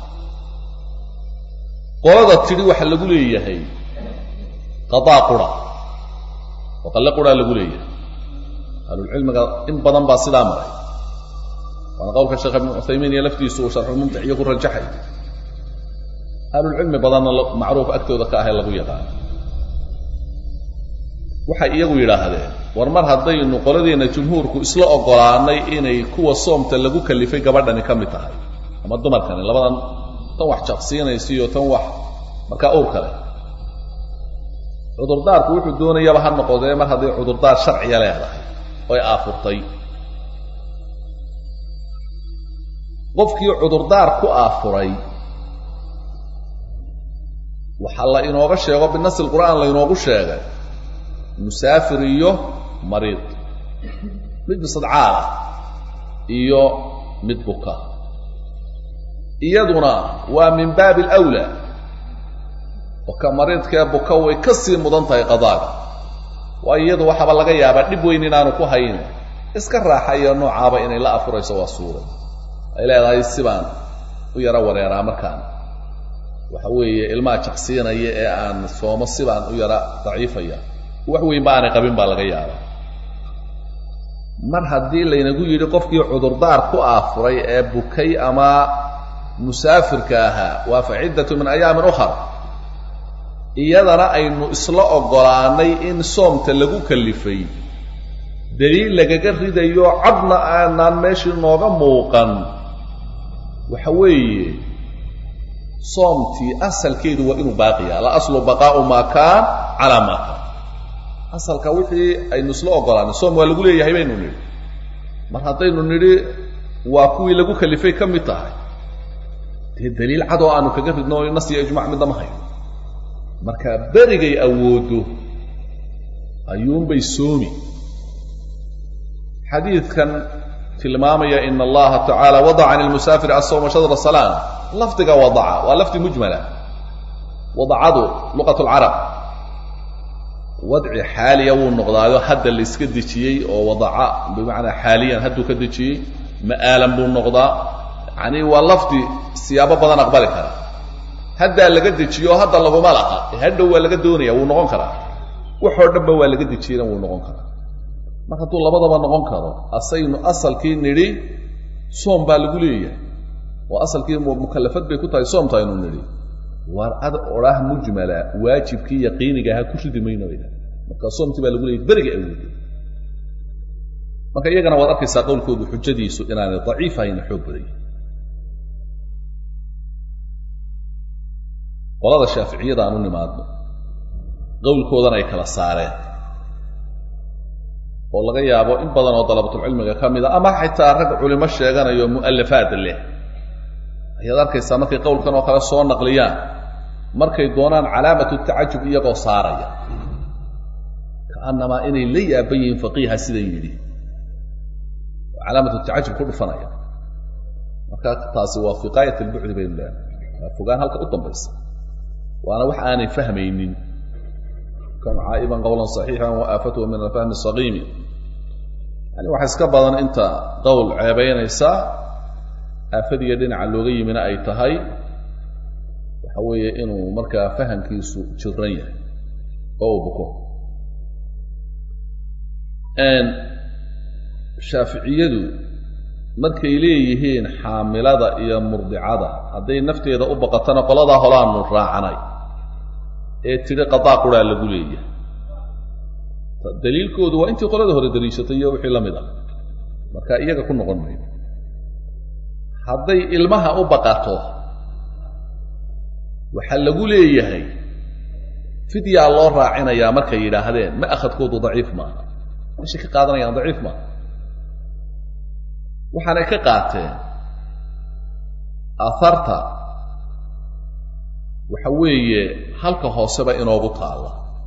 qolada tidhi waxaa lagu leeyahay qadaa qura oo qalle quraa lagu leeyahay ahlulcilmiga in badan baa sidaa maray waana qowlka sheekh ibnu cuthaymiin iyo laftiisu uu sharxulmumtic iyo ku rajaxay ahlulcilmi badanna macruuf agtooda ka ahay lagu yaqaano waxay iyagu yidhaahdeen war mar haddaynu qoladeenna jumhuurku isla ogolaanay inay kuwa soomta lagu kalifay gabadhani ka mid tahay ama dumarkani labadan tan wax jaqsiinaysa iyo tan wax markaa owr kale cudurdaarku wuxuu doonayaba ha noqodee mar hadday cudurdaar sharciya leedahay oy aafurtay qofkii cudurdaar ku aafuray waxaa la inooga sheego binasi lqur'aan laynoogu sheegay musaafir iyo mariid mid bisadcaal ah iyo mid buka iyaduna waa min baabi alawlaa oo ka mariidkee buka way ka sii mudan tahay qadaaga waayo iyadu waxaaba laga yaabaa dhib weyn inaanu ku hayn iska raaxayo noocaaba inay la afurayso waa suuray ay leedahay sibaan u yaro wareeraa markaan waxa weeye ilmaha jaqsiinaya ee aan soomo sibaan u yara daciifaya wax weyn ba aanay qabin baa laga yaabaa mar haddii laynagu yidhi qofkii cudurdaar ku aafuray ee bukay ama musaafirka ahaa waa fa ciddatu min ayaamin ukhar iyadana aynu isla oggolaanay in soomta lagu kalifay daliil lagaga ridayo cadna aanaan meeshii nooga muuqan waxa weeye soomtii asalkeedu waa inuu baaqiya al aslu baqaa'u maa kaan calaa maa kaan asalka wixii aynu isla oggolaanay soom waa lagu leeyahay baynu nidhi mar haddaynu nidhi waa kuwii lagu kalifay ka mid tahay dee daliil cadoo aanu kaga ridno nas iyo ijmac midna ma hayo marka berigay awooddo ayuunbay soomi xadiidkan tilmaamaya in allaha tacaala wadaca can lmusaafir asawma shadra salaan lafdiga wadaca waa lafdi mujmala wadacadu luqat lcarab wadci xaaliya wuu noqdaayo hadda la iska dejiyey oo wadaca bimacnaa xaaliyan hadduu ka dejiyey ma'aalan buu noqdaa yacni waa lafdi siyaabo badan aqbali kara haddaa laga dejiyo oo hadda laguma laha ee hadhow waa laga doonaya wuu noqon karaa waxoo dhanba waa laga dejiyena wuu noqon karaa mar hadduu labadaba noqon karo asaynu asalkii nidhi soom baa lagu leeyahay oo asalkii mukallafad bay ku tahay soomta aynu nidhi waar ad odhaah mujmala waajibkii yaqiiniga ahaa ku ridi mayno bay dhahay marka soomtii baa lagu leeyahy beriga awooday marka iyagana waad arkaysaa qowlkoodu xujadiisu inaanay daciif ahayna xoog badanya qolada shaaficiyada aan u nimaadno qowlkoodana ay kala saareen oo laga yaabo in badan oo dalabatulcilmiga ka mid a ama xitaa rag culimo sheeganayo mu'alafaad leh ayaad arkaysaa markay qowlkan oo kale soo naqliyaan markay doonaan calaamatu tacajub iyagoo saaraya ka'annamaa inay la yaaban yihiin faqiiha sidan yidhi oo calaamatu tacajub ku dhufanaya marka taasi waa fiqaayat albucdi baynu leedahay waa fogaan halka u dambaysa waana wax aanay fahmaynin kan caa'iban qowlan saxiixan wa aafatuhu min alfahmi saqiimi yani waxa iska badan inta qowl ceebaynaysa aafadiiyo dhinaca looga yimina ay tahay waxa weeye inuu markaa fahamkiisu jiran yahay oo uu buko shaaficiyadu markay leeyihiin xaamilada iyo murdicada hadday nafteeda u baqatana qoladaa holaanu raacanay ee tidhi qadaa quraa lagu leeyahay daliilkoodu waa intii qolada hore daliishatay iyo wixii la mid ah marka iyaga ku noqon mayno hadday ilmaha u baqato waxaa lagu leeyahay fidyaa loo raacinayaa markay yidhaahdeen ma akhadkoodu daciif maaha meeshay ka qaadanayaan daciif maaha waxaanay ka qaateen aharta waxa weeye halka hooseba inoogu taalla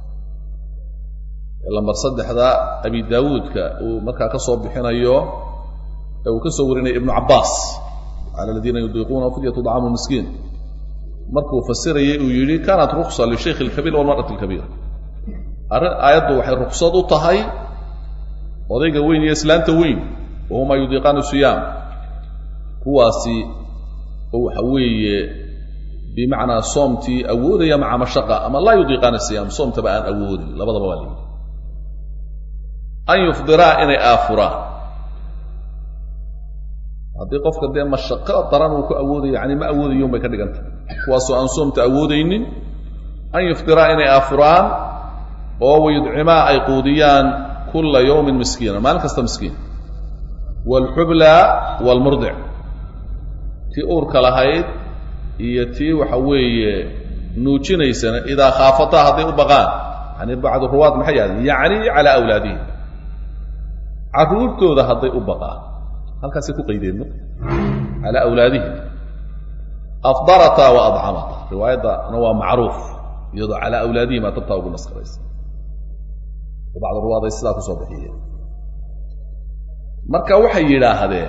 lambar saddexda abi daawuudka uu markaa ka soo bixinayo ee uu ka soo warinaya ibnu cabbaas cala aladiina yudiiquuna fidyatu dacaamu miskiin markuu fasirayay uu yidhi kaanat ruksa lishaykhi alkabiir walmar'ati alkabiira arrin aayaddu waxay ruksad u tahay odayga weyn iyo islaanta weyn wahumaa yudiiqaani siyaam kuwaasi oo waxa weeye bimacnaa soomtii awoodaya maca mashaqa ama laa yudiiqaani siyaam soomtaba aan awoodin labadaba waa layidhi an yufdiraa inay aafuraan haddii qofka dee mashaqo daran uu ku awoodayo yani ma awoodayon bay ka dhigan tahay kuwaasoo aan soomta awoodaynin an yufdiraa inay aafuraan oo wayudcimaa ay quudiyaan kulla yawmin miskiina maalin kasta miskiin waalxubla waalmurdic tii uurka lahayd iyo tii waxa weeye nuujinaysana idaa khaafataa hadday u baqaan yani bacdu ruwaad maxay yahdeen yacni calaa awlaadihim carruurtooda hadday u baqaan halkaasay ku qaydeen ma calaa awlaadihim afdarata wa adcamata riwaayaddana waa macruuf iyadoo calaa awlaadihim aa tabtaa ugu naskaraysa oo bacdu ruwaad ay sidaa kusoo bixiyeen marka waxay yidhaahdeen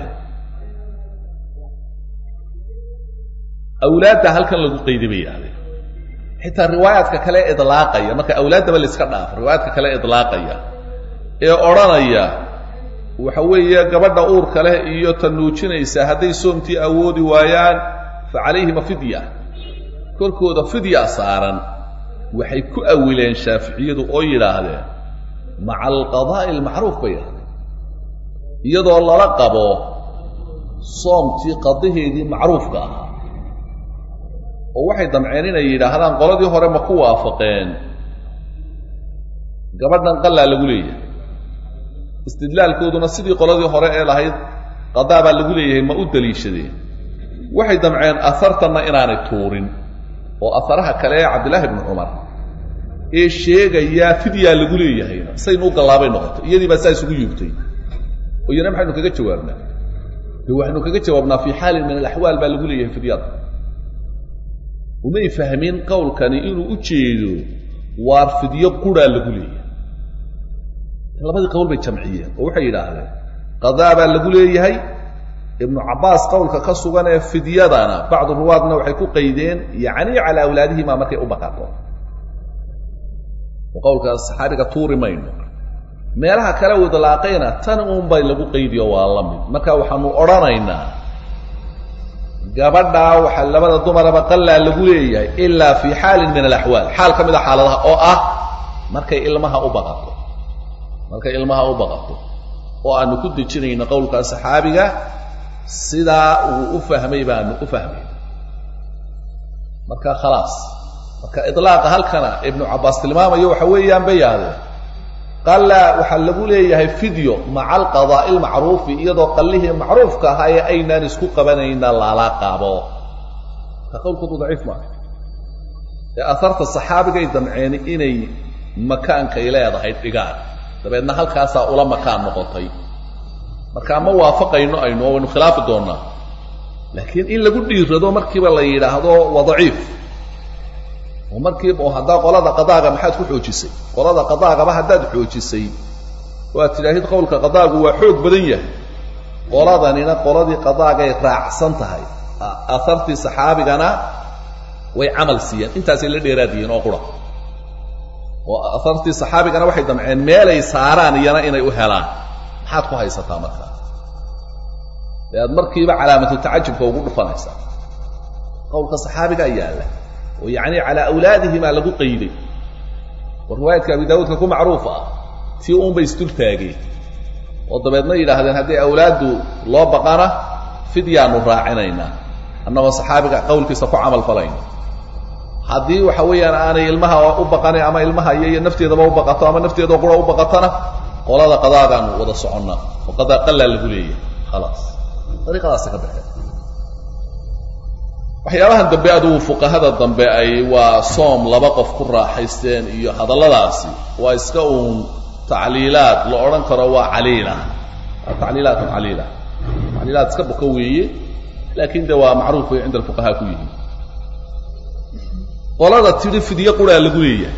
awlaadda halkan lagu qayday bay yidhahdeen xitaa riwaayaadka kale idlaaqaya marka awlaaddaba layska dhaafo riwaayaadka kale idlaaqaya ee odhanaya waxa weeye gabadha uurka leh iyo ta nuujinaysa hadday soomtii awoodi waayaan fa calayhima fidya korkooda fidya saaran waxay ku awileen shaaficiyadu oo yidhaahdeen maca alqadaa'i almacruuf bay yidhahdeen iyadoo lala qabo soomtii qadaheedii macruufka ahaa oo waxay damceen inay yidhaahdaan qoladii hore ma ku waafaqeen gabadhan qallaa lagu leeyahay istidlaalkooduna sidii qoladii hore ee lahayd qadaa baa lagu leeyahay ma u daliishadeen waxay damceen ahartanna inaanay tuurin oo aharaha kale ee cabdillaahi ibnu cumar ee sheegayaa fidyaa lagu leeyahayna saynu u gallaabay noqotay iyadii baa saa isugu yuugtay oo iyana maxaynu kaga jawaabnaa de waxaynu kaga jawaabnaa fii xaalin min alaxwaal baa lagu leeyahay fidyada umay fahmin qowlkani inuu u jeedo waar fidyo quraa lagu leeyahay labadii qowl bay jamciyeen oo waxay yidhaahdeen qadaa baa lagu leeyahay ibnu cabbaas qowlka ka sugan ee fidyadana bacdu ruwaadna waxay ku qaydeen yacni calaa awlaadihima markay u baqato oo qowlkaas saxaabiga tuuri mayno meelaha kale u idlaaqayna tan uunbay lagu qaydiyo waa la mid marka waxaanu odhanaynaa gabadhaa waxaa labada dumaraba qallaa lagu leeyahay ilaa fii xaalin min alaxwaal xaal ka mid a xaaladaha oo ah markay ilmaha u baqato markay ilmaha u baqato oo aanu ku dejinayno qowlkaa saxaabiga sidaa uu u fahmay baanu u fahmay marka khalaas marka ilaaqa halkana ibnu cabbaas tilmaamayo waxa weeyaan bay yahdeen qalla waxaa lagu leeyahay fidyo maca alqadaa'i lmacruufi iyadoo qallihii macruufka ahaa ee aynaan isku qabanayna lala qabo ka qowlkoodu daciif maaha ee aharta saxaabigay damceen inay makaankay leedahay dhigaan dabeedna halkaasaa ula makaan noqotay marka ma waafaqayno aynu oo waynu khilaafi doonnaa laakiin in lagu dhiirado markiiba la yidhaahdo waa daciif oo markiiba oo haddaa qolada qadaaga maxaad ku xoojisay qolada qadaagaba haddaad xoojisay oo aad tidhaahid qowlka qadaagu waa xoog badan yahay qoladanina qoladii qadaagay raacsan tahay ahartii saxaabigana way camal siiyeen intaasay la dheeraadiyeen oo qura oo ahartii saxaabigana waxay damceen meelay saaraan iyana inay u helaan maxaad ku haysataa markaa dee aad markiiba calaamatu tacajubka ugu dhufanaysaa qowlka saxaabigaa yaalla oo yacni calaa awlaadihimaa lagu qayday oo riwaayadka abi daawuudka ku macruuf ah tii uunbay isdul taageen oo dabeedna yidhaahdeen haddii awlaaddu loo baqana fidyaanu raacinaynaa annagoo saxaabiga qowlkiisa ku camal falayno haddii waxa weeyaan aanay ilmaha u baqanin ama ilmaha iyo iyo nafteedaba u baqato ama nafteedao qura u baqatona qolada qadaagaanu wada soconnaa oo qadaa qallaa lagu leeyahay khalaas dariiqadaasi ka baxeen waxyaabahan dambe adugu fuqahada dambe ay waa soom laba qof ku raaxaysteen iyo hadalladaasi waa iska uun tacliilaad la odhan karo waa caliila waa tacliilaatun caliila tacliilaad iska buka weeye laakiin de waa macruuf way cinda alfuqahaa ku yihiin qolada tidhi fidyo quraa lagu leeyahay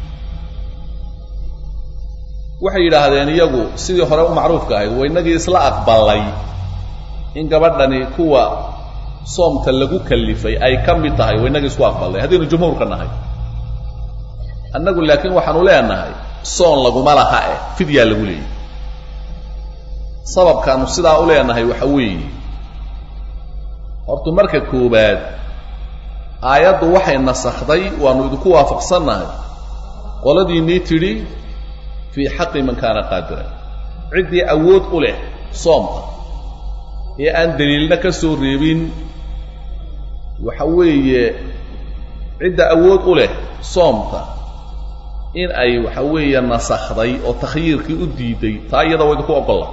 waxay yidhaahdeen iyagu sidii hore u macruufka ahayd waa inagii isla aqbalay in gabadhani kuwa soomta lagu kalifay ay ka mid tahay waa inagii isku aqbalnay haddaynu jumhuurka nahay annagu laakiin waxaanu leenahay soon laguma laha eh fidyaa lagu leeyahy sababkaanu sidaa u leenahay waxa weeye hortu marka koowaad aayaddu waxay nasakhday waannu idinku waafaqsannahay qoladiinnii tidhi fii xaqi man kaana qaadiran ciddii awood u leh soomka ee aan daliilna ka soo reebin waxa weeye cidda awood u leh soomka in ay waxa weeye nasakhday oo takhyiirkii u diiday taa iyada waa idinku ogolla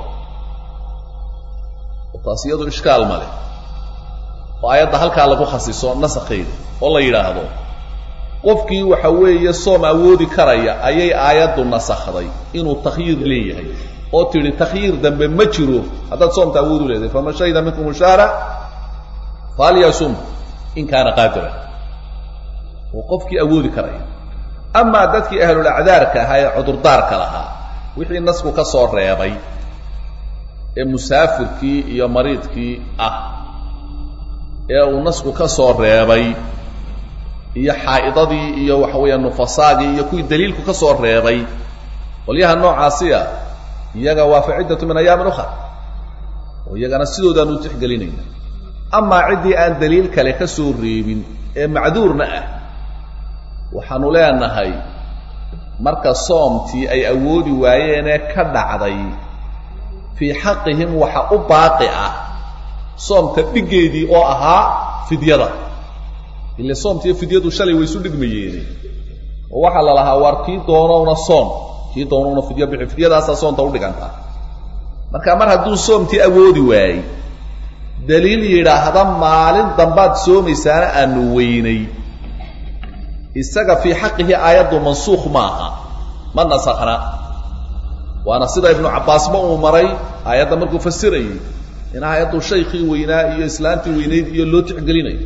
oo taas iyadu ishkaal ma leh oo aayadda halkaa lagu khasiso nasakheeda oo la yidhaahdo qofkii waxa weeye soom awoodi karaya ayay aayaddu nasakhday inuu takhyiir leeyahay oo tidhi takhyiir dambe ma jiro haddaad soomta awood u leedahay faman shahida minkum ushaara falyasum in kaana qaadiran oo qofkii awoodi karaya amaa dadkii ahlulacdaarka ahaa ee cudurdaarka lahaa wixii nasku ka soo reebay ee musaafirkii iyo mariidkii ah ee uu nasku ka soo reebay iyo xaa'idadii iyo waxa weeya nufasaagii iyo kuwii daliilku ka soo reebay qolyaha noocaasiya iyaga waa faciddatu min ayaamin ukhar oo iyagana sidoodaanu u tixgelinayna amaa ciddii aan daliil kale ka soo reebin ee macduurna ah waxaanu leenahay marka soomtii ay awoodi waayeenee ka dhacday fii xaqihim waxa u baaqi ah soomta dhiggeedii oo ahaa fidyada ile soomtiiyo fidyadu shalay way isu dhigmayeene oo waxaa la lahaa waar kii doonowna soom kii doonowna fidyo bixi fidyadaasaa soomta u dhigantaa marka mar hadduu soomtii awoodi waayey daliil yidhaahda maalin dambaad soomaysaana aanu weynay isaga fii xaqihi aayaddu mansuukh maaha ma nasakhna waana sida ibnu cabbaasba uu maray aayadda markuu fasirayey in aayaddu shaykii weynaa iyo islaantii weynayd iyo loo tixgelinayo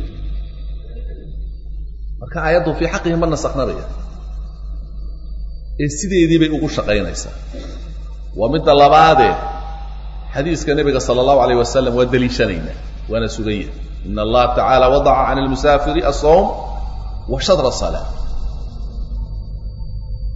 marka aayaddu fii xaqihi ma nasakhnabaya ee sideedii bay ugu shaqaynaysaa waa midda labaadee xadiiska nebiga sala allahu alayh wasalam waa deliishanaynaa waana sugan yahay ina allaha tacaala wadaca can almusaafiri asawm wa shadra salaa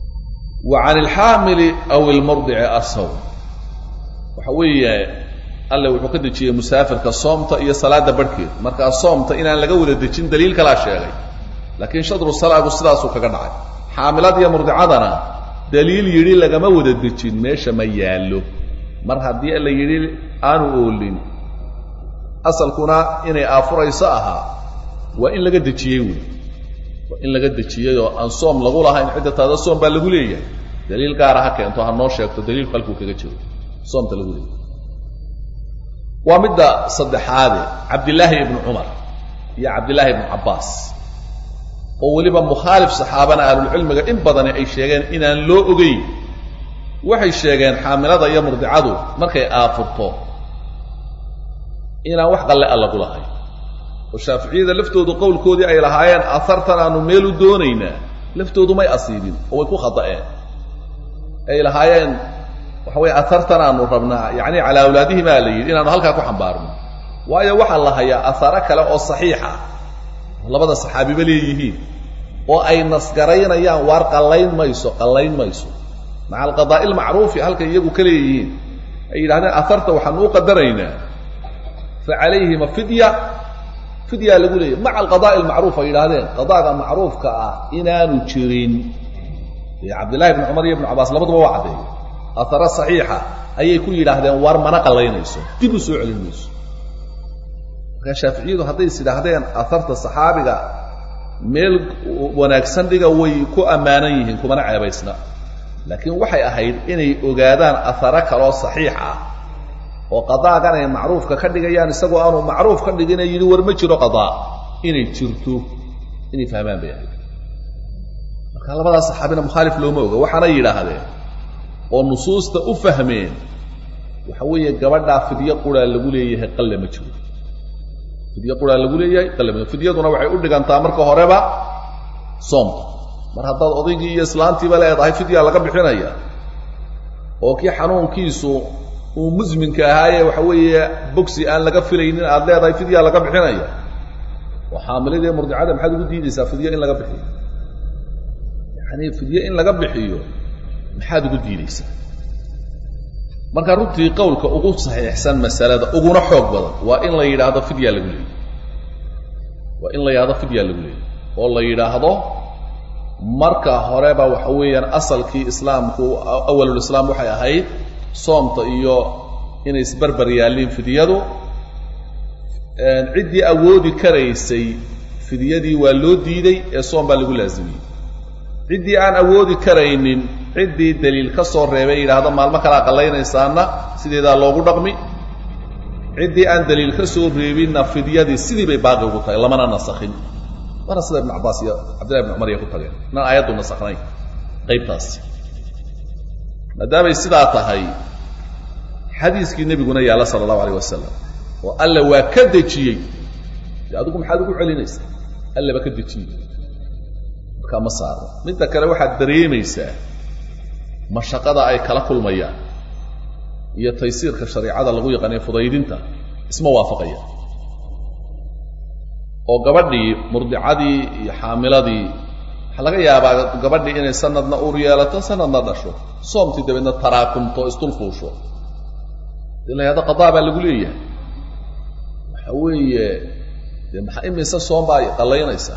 wa can alxaamili aw ilmurdici asawm waxa weeye alle wuxuu ka dejiyey musaafirka soomta iyo salaada barhkeed markaa soomta inaan laga wada dejin daliil kalaa sheegay laakiin shadru salaagu sidaasuu kaga dhacay xaamilad iyo murdicadana daliil yidhi lagama wada dejin meesha ma yaallo mar haddii la yidhi aanu oolin asalkuna inay aafurayso ahaa waa in laga dejiyey wey waa in laga dejiyey oo aan soom lagu lahayn cidda taada soom baa lagu leeyahay daliil gaara ha keento ha noo sheegto daliilku halkuu kaga jiro soomta lagu leeyahay waa midda saddexaade cabdillaahi ibnu cumar iyo cabdillaahi ibnu cabbaas oo weliba mukhaalif saxaabana ahlulcilmiga in badani ay sheegeen inaan loo ogeyn waxay sheegeen xaamilada iyo murdicadu markay aafurto inaan wax qalle a lagu lahayn oo shaaficiyada laftoodu qowlkoodii ay lahaayeen ahartan aanu meel u doonaynaa laftoodu may asiibin oo way ku khada'een ay lahaayeen waxa weye ahartan aanu rabnaa yacni calaa awlaadihim aa la yidhi inaanu halkaa ku xambaarno waayo waxaa la hayaa aharo kale oo saxiixa labada saxaabiba leeyihiin oo ay nasgaraynayaan waar qallayn mayso qallayn mayso maca alqadaa'i almacruufi halkay iyagu ka leeyihiin ay yidhahdeen aharta waxaanu u qadaraynaa fa calayhima fidya fidyaa lagu leeyahy maca alqadaa'i almacruuf ay yidhahdeen qadaaga macruufka ah inaanu jirin cabdillahi ibnu cumar iyo ibnu cabaas labaduba waa caddeeyey aharo saxiixa ayay ku yidhaahdeen waar mana qallaynayso dib u soo celin mayso markaa shaaficiyadu hadday is idhaahdeen aharta saxaabiga meel wanaagsan dhiga way ku ammaanan yihiin kumana ceebaysna laakiin waxay ahayd inay ogaadaan aharo kaloo saxiix ah oo qadaagan ay macruufka ka dhigayaan isagoo aanu macruuf ka dhigina yidhi war ma jiro qadaa inay jirto inay fahmaan bay ahayd marka labadaas saxaabina mukhaalif looma oga waxaana yidhaahdeen oo nusuusta u fahmeen waxa weeye gabadhaa fidyo quraa lagu leeyahay qalle ma jiro fidyo quraa lagu leeyahay qalle ma fidyaduna waxay u dhigantaa marka horeba soomta mar haddaad odaygii iyo islaantiiba leedahay fidyaa laga bixinaya oo kii xanuunkiisu uu musminka ahaaye waxa weeye bogsi aan laga filaynin aad leedahay fidyaa laga bixinaya oo xaamiladii murdicada maxaad ugu diidaysaa fidyo in laga bixiyo yacanii fidyo in laga bixiyo maxaad ugu diidaysaa marka runtii qowlka ugu saxiixsan masalada uguna xoog badan waa in la yidhaahdo fidyaa lagu leeyay waa in la yidhahdo fidyaa lagu leeyay oo la yidhaahdo marka horeba waxa weeyaan asalkii islaamku awalulislaam waxay ahayd soomta iyo inay isbarbar yaalliin fidyadu ciddii awoodi karaysay fidyadii waa loo diiday ee soom baa lagu laasimiyey ciddii aan awoodi karaynin ciddii daliil ka soo reebay yidhaahdo maalmo kalaa qallaynaysaana sideedaa loogu dhaqmi ciddii aan daliil ka soo reebinna fidyadii sidii bay baaqi ugu tahay lamana nasakhin mana sida ibnu cabbaas iyo cabdillahi ibnu cumar iya ku tageen inaan aayaddu nasakhnayn qaybtaasi maadaamay sidaa tahay xadiiskii nebiguna yaalla sala allahu alayh wasalam oo alle waa ka dejiyey de adigu maxaad ugu celinaysaa alle baa ka dejiyey markaa ma saaro midda kale waxaad dareemaysaa mashaqada ay kala kulmayaan iyo taysiirka shareicada lagu yaqaanay fudaydinta isma waafaqaya oo gabadhii murdicadii iyo xaamiladii waxaa laga yaabaa gabadhii inay sanadna uur yeelato sanadna dhasho soomtii dabeedna taraakumto isdulfuusho dee la yahado qadaa baa lagu leeyahay waxa weeye dee maxaa imise soom baa qallaynaysaa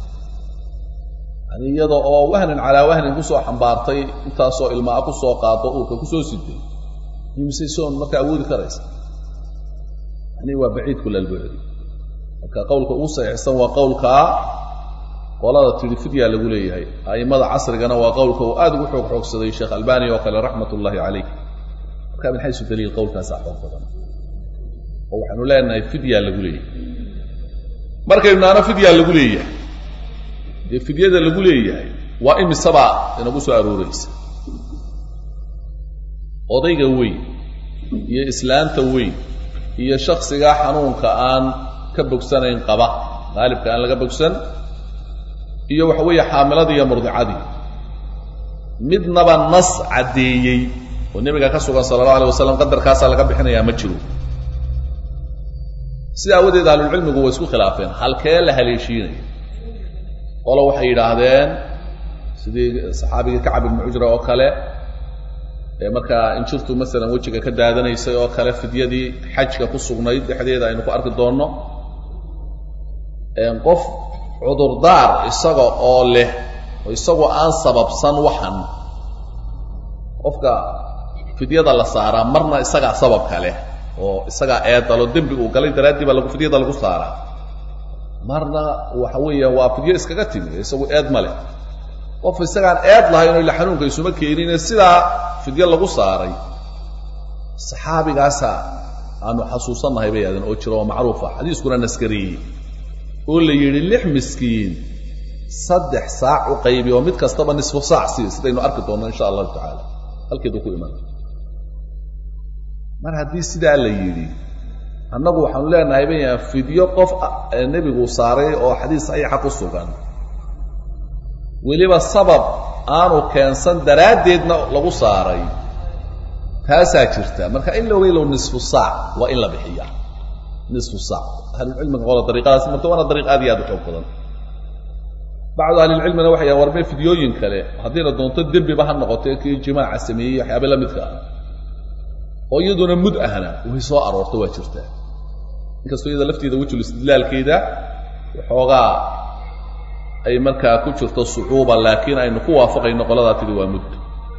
yani iyada oo wahnan calaa wahnin kusoo xambaartay intaasoo ilmaa kusoo qaado uurka kusoo siday imise soom marka awoodi karaysa yani waa baciid kulalbucdi marka qowlka ugu saxiixsan waa qowlkaa qolada tidhi fidyaa lagu leeyahay a'immada casrigana waa qowlka uu aad ugu xoog xoogsaday sheekh albani oo kale raxmat ullaahi calayh marka min xaysu daliil qowlkaasaa xoog badan oo waxaanu leenahay fidyaa lagu leeyahay markaynu naano fidyaa lagu leeyahay dee fidyada lagu leeyahay waa imisabaa inagu soo arooraysa odayga weyn iyo islaanta weyn iyo shaksigaa xanuunka aan ka bogsanayn qaba qaalibka aan laga bogsan iyo waxa weeye xaamiladii iyo murdicadii midnaba nas caddeeyey oo nebiga ka sugan sala allahu alay wasalam qadarkaasaa laga bixinayaa ma jiro sida aawadeed ahlulcilmigu way isku khilaafeen halkee la haleeshiinaya qolo waxay yidhaahdeen sidii saxaabigii kacab ibnu cujra oo kale ee markaa injirtu masalan wejiga ka daadanaysay oo kale fidyadii xajka ku sugnayd dhexdeeda aynu ku arki doonno qof cudurdaar isaga oo leh oo isagoo aan sababsan waxan qofka fidyada la saaraa marna isagaa sababka leh oo isagaa eedalo dembi uu galay daraaddii baa lagu fidyada lagu saaraa marna waxa weeya waa fidyo iskaga timi isagu eed ma leh qof isagaan eed lahayn oo ila xanuunka isuma keenine sidaa fidyo lagu saaray saxaabigaasa aanu xasuusannahay bay aadeen oo jira oo macruufa xadiiskuna naskariyey oo la yidhi lix miskiin saddex saac u qaybi oo mid kastaba nisfu saac sii sidaynu arki doonno insha allahu tacaala halkeedu ku iman mar haddii sidaa la yidhi annagu waxaanu leenahay baya fidyo qof nebigu saaray oo xadiis saxiixa ku sugan weliba sabab aanu keensan daraaddeedna lagu saaray taasaa jirta marka in looga ilow nisfu saac waa in la bixiya nisfu saac ahlulcilmiga qola dariiqadaas marta waana dariiq aad iyo aad u xoog badan bacdu ahlilcilmina waxay yahan warmee fidyooyin kale haddiina doonto dembiba ha noqotee kii jimaaca sameeyey waxyaaba la midka ah oo iyaduna mud ahna way soo aroorto waa jirtaa inkastoo iyada lafteeda wejul istidlaalkeeda waxoogaa ay markaa ku jirto sucuuba laakiin aynu ku waafaqayno qoladaa tidi waa mud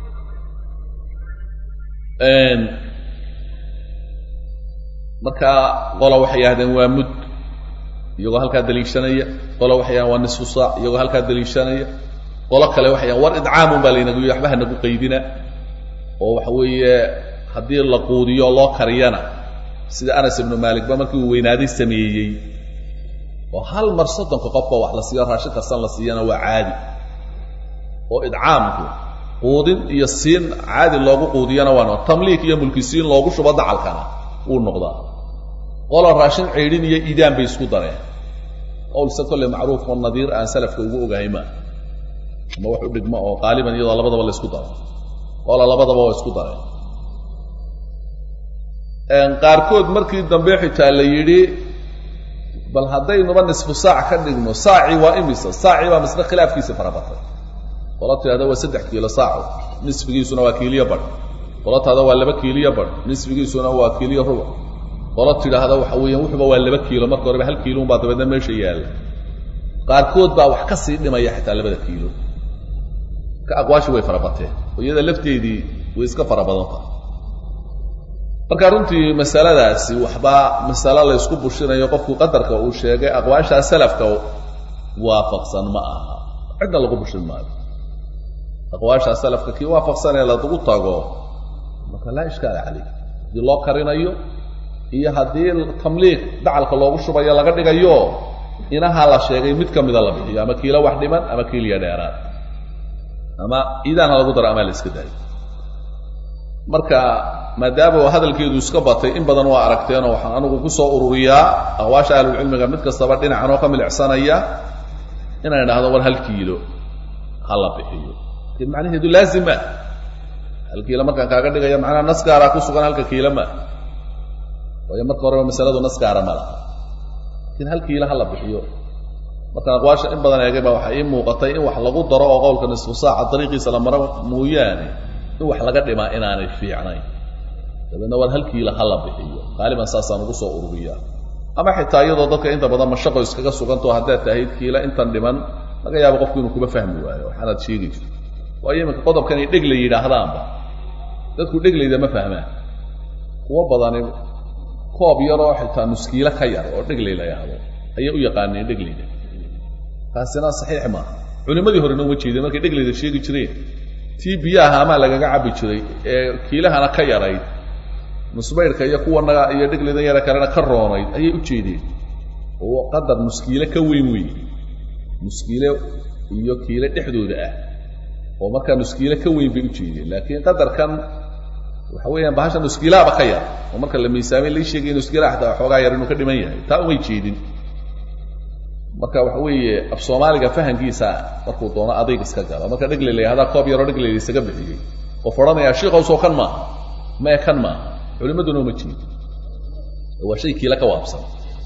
marka qola waxay yidhahdeen waa mud iyagoo halkaa daliishanaya qola waxay yahan waa nisfu saac iyagoo halkaa daliishanaya qolo kale waxay yahan war idcaamun baa laynagu yidhi waxba hanagu qaydina oo waxa weeye haddii la quudiyo loo kariyana sida anas ibnu maalik ba markii uu weynaaday sameeyey oo hal mar soddonka qofka wax la siiyo raashin kastan la siiyana waa caadi oo idcaamku quudin iyo siin caadi loogu quudiyana waa noqo tamliik iyo mulkisiin loogu shubo dacalkana wuu noqdaa qola raashin ceydhin iyo iidaan bay isku dareen qowlse kolle macruuf oo nadiir aan salafka ugu ogahay maa ama wax u dhigmo oo qaaliban iyadoo labadaba la isku daro qola labadaba waa isku dareen qaarkood markii dambe xitaa la yidhi bal haddaynuba nisfu saac ka dhigno saaci waa imisa saacii baa misle khilaafkiisi farabatay qola tidhahda waa saddex kiilo saaco nisfigiisuna waa kiiliyo badh qola tidhahda waa laba kiiliyo badh nisfigiisuna waa kiiliyo rubuc qola tidhaahda waxa weeyaan wuxuba waa laba kiilo marka horeba hal kiilo unbaa dabeedna meesha yaalla qaarkood baa wax ka sii dhimaya xitaa labada kiilo ka aqwaashi way farabateen oo iyada lafteedii way iska fara badan tahay marka runtii masaladaasi waxba masalo la ysku bushinayo qofku qadarka uu sheegay aqwaashaa salafka waafaqsan ma aha cidna lagu bushin maayo aqwaashaa salafka kii waafaqsanee lagu tago marka laa ishkaala calayh haddii loo karinayo iyo haddii tamliiq dacalka loogu shubayo laga dhigayo inaha la sheegay mid ka mida la bixiyo ama kiilo wax dhiman ama kiiliya dheeraad ama iidaan ha lagu daro ama la iska daayo marka maadaama hadalkeedu iska batay in badan waa aragteenoo waxaan anigu ku soo ururiyaa aqwaasha ahlulcilmiga mid kastaba dhinacan oo ka milicsanaya inaan idhaahdo war hal kiilo ha la bixiyo lakin macnaheedu laazim maa hal kiilo markaan kaaga dhigaya macnaha naskaaraa ku sugan halka kiilo maa waayo marka horeba masaladu naskaara ma laha lakiin hal kiilo ha la bixiyo markaan aqwaasha in badan eegay baa waxaa ii muuqatay in wax lagu daro oo qowlka nisfu saaca dariiqiisa la maro mooyaane in wax laga dhimaa inaanay fiicnayn dabeedna war hal kiilo ha la bixiyo qaaliban saasaan ugu soo ururiyaa ama xitaa iyadoo dadka inta badan mashaqo iskaga sugantao haddaad tahayd kiilo intan dhiman laga yaabo qofku inuu kuba fahmi waayo waxaanaad sheegayso waayo iminka qodobkanay dhegle yidhaahdaanba dadku dheglayda ma fahmaan kuwo badani koob yaroo xitaa nuskiilo ka yar oo dheglay la yahdo ayay u yaqaaneen dheglayda taasina saxiix maaha culimmadii horena uma jeedeen markay dheglayda sheegi jireen tii biyaha amaa lagaga cabbi jiray ee kiilahana ka yarayd nusbaydhka iyo kuwanaga iyo dheglaydan yara kalena ka roonayd ayay u jeedeen oo qadar nuskiile ka weyn weeye nuskiile iyo kiile dhexdooda ah oo markaa nuskiile ka weyn bay u jeedeen laakiin qadarkan waxa weeyaan bahasha nuskiilaaba ka yar oo marka la miisaamay lai sheegay nuskiilaha xataa xoogaa yar inuu ka dhiman yahay taa umay jeedin marka waxa weeye af soomaaliga fahankiisa markuu doono adayg iska galo marka dhegley la yahdaa koob yaroo dhegley la isaga bixiyey qof odhanayaa shiikowsoo kan maaha mee kan maaha culimmaduna uma jeedin waa shay kiila ka waabsan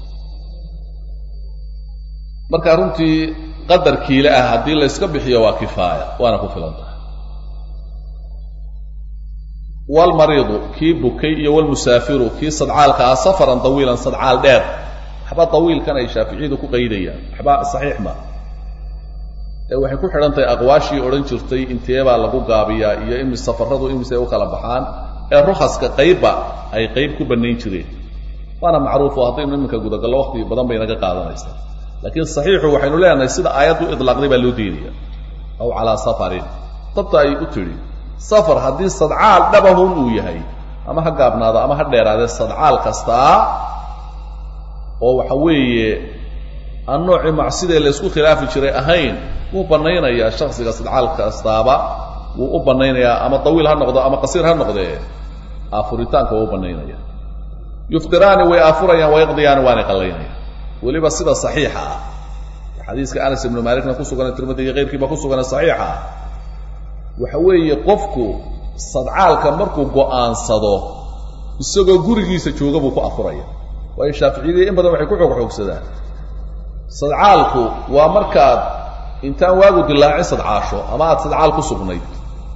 marka runtii qadar kiile ah haddii la yska bixiyo waa kifaaya waana ku filan tahay walmariidu kii bukay iyo walmusaafiru kii sadcaalka ah safaran dawiilan sadcaal dheer waxba dawiilkan ay shaaficiyadu ku qaydayaan waxba saxiix ma ee waxay ku xidhan tahay aqwaashii odhan jirtay inteebaa lagu gaabiyaa iyo imi safaradu imise u kala baxaan ee rukhaska qaybba ay qayb ku bannayn jireen waana macruufo haddaynu iminka gudagallo waqti badan bay naga qaadanaysaa laakiin saxiixu waxaynu leenahay sida aayaddu idlaaqday baa loo diinaya aw calaa safarin dabta ay u tidhi safar haddii sadcaal dhabahun uu yahay ama ha gaabnaado ama ha dheeraadee sadcaal kastaa oo waxa weeye aan noocii macsidee laysku khilaafi jiray ahayn wuu bannaynayaa shaksiga sadcaal kastaaba wuu u bannaynayaa ama dawiil ha noqdo ama qasiir ha noqdee aafuritaanka waa u bannaynaya yuftiraani way aafurayaan wayaqdiyaani waanay qallaynayaan weliba sida saxiixa ah xadiiska anas ibnu maalikna ku sugan tirmidi iyo keyrkiiba ku sugan saxiixa ah waxa weeye qofku sadcaalka markuu go'aansado isagoo gurigiisa jooga buu ku afuraya waayo shaaficiyadii in badan waxay ku xoog xoogsadaan sadcaalku waa markaad intaan waagu dilaacin sadcaasho ama aad sadcaal ku sugnayd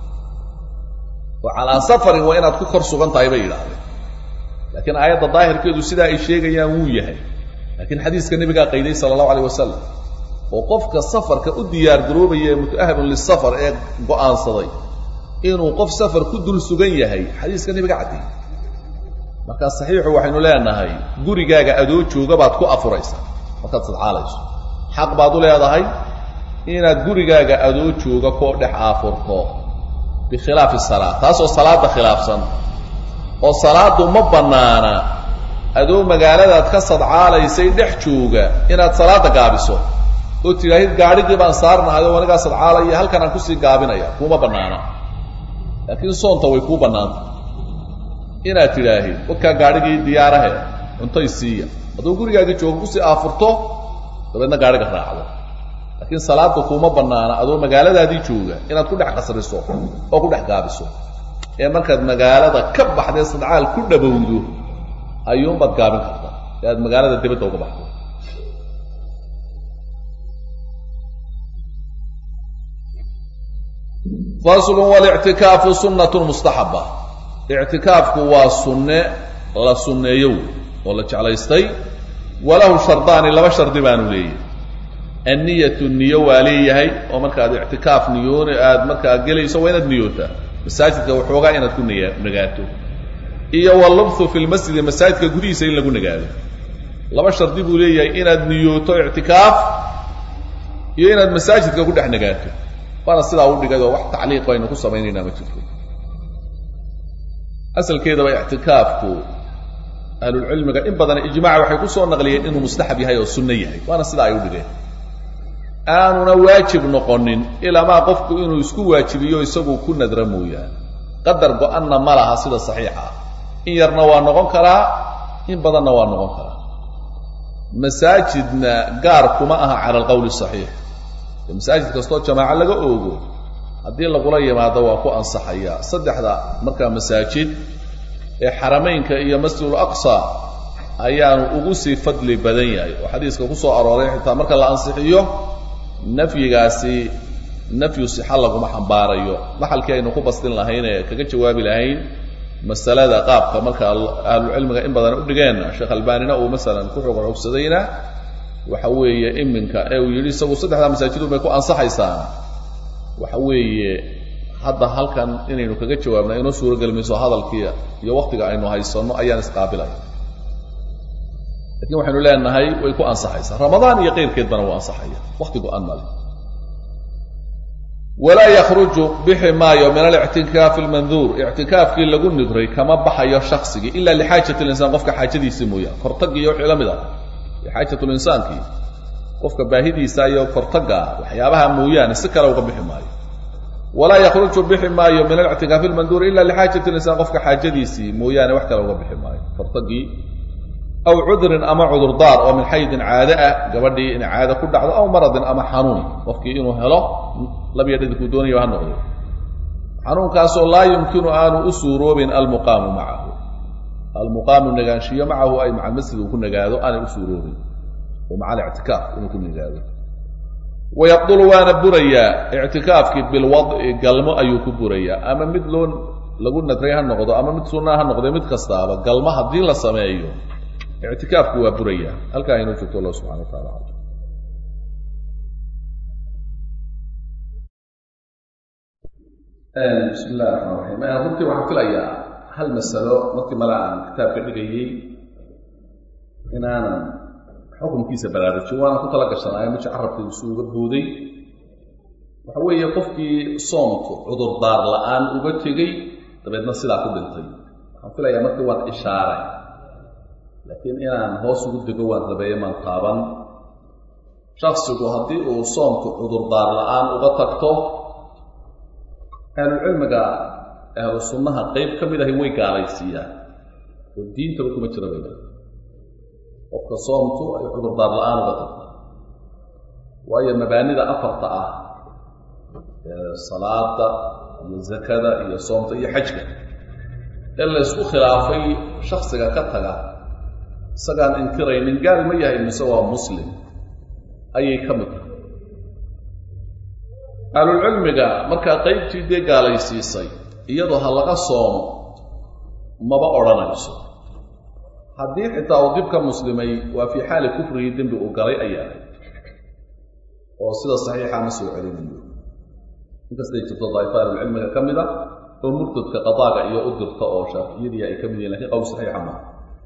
oo calaa safarin waa inaad ku kor sugan tahay bay yidhaahdeen laakiin aayadda daahirkeedu sidaa ay sheegayaan wuu yahay laakiin xadiiska nebigaa qayday sala allahu alayh wasalam oo qofka safarka u diyaar garoobaya ee muta'ahibun lisafar ee go'aansaday inuu qof safar ku dul sugan yahay xadiiska nebiga caddeeyey markaa saxiixu waxaynu leenahay gurigaaga adoo jooga baad ku afuraysaa markaad sadcaalayso xaq baad u leedahay inaad gurigaaga adoo jooga koo dhex aafurto bikhilaafi salaa taasoo salaadda khilaafsan oo salaaddu ma bannaana adoo magaaladaad ka sadcaalaysay dhex jooga inaad salaadda gaabiso oo tidhaahid gaadhigii baan saarnahay oo anigaa sadcaalaya halkan aan kusii gaabinaya kuuma bannaana laakiin soonta way kuu bannaanta inaad tidhaahid wakaa gaadhigii diyaarahe cuntay siiya hadduu gurigaagii jooga kusii aafurto dabeedna gaadhiga raacdo laakiin salaadda kuuma bannaana adoo magaaladaadii jooga inaad ku dhex qasriso oo ku dhex gaabiso ee markaad magaalada ka baxdee sadcaal ku dhabowdo ayuunbaad gaabin karta ee aad magaalada dibadda uga baxdo faslu walictikaafu sunnatun mustaxaba ictikaafku waa sunne la sunneeyo oo la jeclaystay walahu shardaani laba shardi baanu leeyahy anniyatu niyo waa leeyahay oo markaad ictikaaf niyoon aad markaa gelayso waa inaad niyootaa masaajidka waxoogaa inaad ku niya nagaato iyo walubthu fi lmasjidi masaajidka gudihiisa in lagu nagaado laba shardi buu leeyahay inaad niyooto ictikaaf iyo inaad masaajidka ku dhex nagaato waana sidaa u dhigay oo wax tacliiq aynu ku samaynaynaa ma jirto asalkeedaba ictikaafku ahlulcilmiga in badan ijmaca waxay ku soo naqliyeen inuu mustaxab yahay oo sunno yahay waana sidaa ay u dhigeen aanuna waajib noqonin ilaamaa qofku inuu isku waajibiyo isagu ku nadra mooyaane qadar go-anna ma laha sida saxiixa ah in yarna waa noqon karaa in badanna waa noqon karaa masaajidna gaar kuma aha cala alqowli saxiix masaajid kastoo jamaaco laga oogo haddii lagula yimaado waa ku ansaxaya saddexda markaa masaajid ee xarameynka iyo masjidul aqsa ayaanu ugu sii fadli badan yahay oo xadiiska ku soo arooray xitaa marka la ansixiyo nafyigaasi nafyu sixa laguma xambaarayo maxalkii aynu ku bastin lahayn ee kaga jawaabi lahayn masalada qaabka marka ahlucilmiga in badan u dhigeen sheekh albanina uu masalan ku xoog xoogsadayna waxa weeye iminka ee uu yidhi isagu saddexdaa masaajidun bay ku ansaxaysaa waxa weeye hadda halkan inaynu kaga jawaabna inoo suurogeli mayso hadalkii iyo waktiga aynu haysanno ayaan isqaabilaya lakiin waxaynu leenahay way ku ansaxaysaa ramadaan iyo keyrkeedbana wuu ansaxaya wakti go-an male walaa yakhruju bixi maayo min alictikaafi almanduur ictikaafkii lagu nibray kama baxayo shaksigii ila lixaajati linsaan qofka xaajadiisii mooyaan kortagii iyo wixii la mid ah xaajatulinsaankii qofka baahidiisa iyo kortaga waxyaabaha mooyaane si kale uga bixi maayo walaa yakhruju bixi maayo min alictikaafi almanduur ila lixaajati linsaan qofka xaajadiisii mooyaane wax kale uga bixi maayo kortagii aw cudrin ama cudurdaar oo min xaydin caade ah gabadhii inay caade ku dhacdo aw maradin ama xanuun qofkii inuu helo labiyo dhadinkuu doonayo ha noqdo xanuunkaasoo laa yumkinu aanu u suuroobin almuqaamu macahu almuqaamu nagaanshiyo macahu ay maca masjid uu ku nagaado aanay u suuroobin oo maca alictikaaf inuu ku nagaado wayabdulu waana burayaa ictikaafkii bilwadci galmo ayuu ku burayaa ama mid loo lagu nadray ha noqdo ama mid sunnaa ha noqde mid kastaaba galma haddii la sameeyo ictikaafku waa buraya halkaa inoo joogto allah subxana wa taala alam bismi illahi raxmaan raxiim runtii waxaan filayaa hal masalo markii mala aan kitaabka dhigayey inaanan xukunkiisa baraarujin waana ku tala gashanaayo miji carabkii isu uga booday waxa weeye qofkii soomku cudurdaar la-aan uga tegey dabeedna sidaa ku dhintay waxaan filayaa markii waan ishaaray laakiin inaan hoos ugu dego waan rabeeye maan taaban shaksigu haddii uu soomku cudurdaar la-aan uga tagto ahlucilmiga ahlu sunnaha qeyb ka mid ahi way gaalaysiiyaan oo diintaba kuma jira bayda qofka soomtu ay cudurdaar la-aan uga tagto waayo mabaanida afarta ah ee salaada iyo zakada iyo soomta iyo xajka ee la ysku khilaafay shaksiga ka taga isagaan inkiraynin gaal ma yahay mise waa muslim ayay ka mid tahay ahlulcilmiga markaa qeybtii dee gaalaysiisay iyadoo ha laga soomo maba odhanayso haddii xitaa uu dib ka muslimay waa fii xaali kufrigii dembi uu galay ayaa oo sida saxiixa ma soo celinayo inkastay jirto daa'ifa ahlulcilmiga ka mid a oo murtadka qadaaga iyo u dirta oo shaaficiyadii ay ka mid yihin lakin qowl saxiixa maaha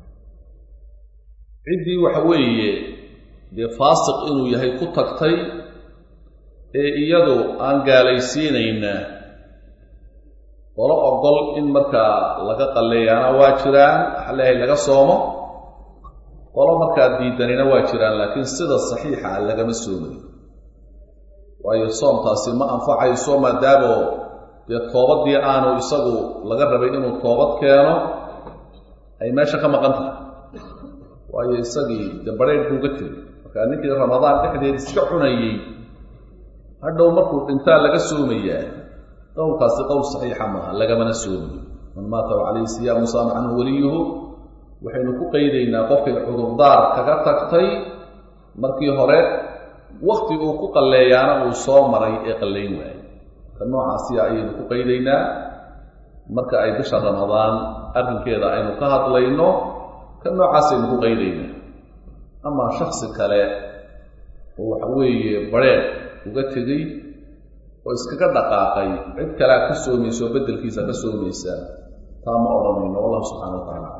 ciddii waxa weeye dee faasiq inuu yahay ku tagtay ee iyadu aan gaalaysiinayna qolo ogol in markaa laga qalleeyaana waa jiraan waxaa leeyahay laga soomo qolo markaa diidanina waa jiraan laakiin sida saxiixa lagama soomayo waayo soomtaasi ma anfacayso maadaamo dee toobadii aanu isagu laga rabay inuu toobad keeno ay meesha ka maqan tahay waayo isagii dee barheyrkuuga tiri markaa ninkii ramadaan dhexdeed iska cunayey hadhow markuu dhintaa laga soomayaa qowlkaasi qowl saxiixa maaha lagamana soomayo man maata wa calayhi siyaamu saama canhu weliyuhu waxaynu ku qaydaynaa qofkay cudurdaar kaga tagtay markii hore wakti uu ku qalleeyaana uu soo maray ee qallayn waayey ka noocaasiya ayaynu ku qaydaynaa marka ay bisha ramadaan arrinkeeda aynu ka hadlayno ka noocaasaynu ku qaydaynaa amaa shaksi kale oo waxa weeye barheer uga tegey oo iskaga dhaqaaqay cid kalea ka soomaysa oo beddelkiisa ka soomaysa taa ma odhanayno wallahu subxana wa tacaala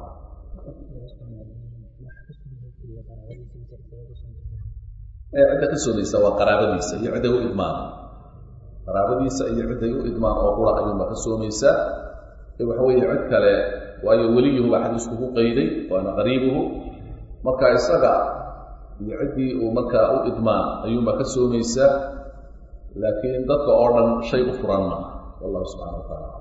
cidda ka soomaysa waa qaraabadiisa iyo cidday u idmaan qaraabadiisa iyo cidday u idmaan oo qura ayuunba ka soomaysa ee waxa weeye cid kale waayo weliyuhu baa xadiisku ku qayday waana qariibuhu marka isaga iyo ciddii uu markaa u idmaan ayuunba ka soomaysa laakiin dadka oo dhan shay u furan maaha wallahu subxana wa taala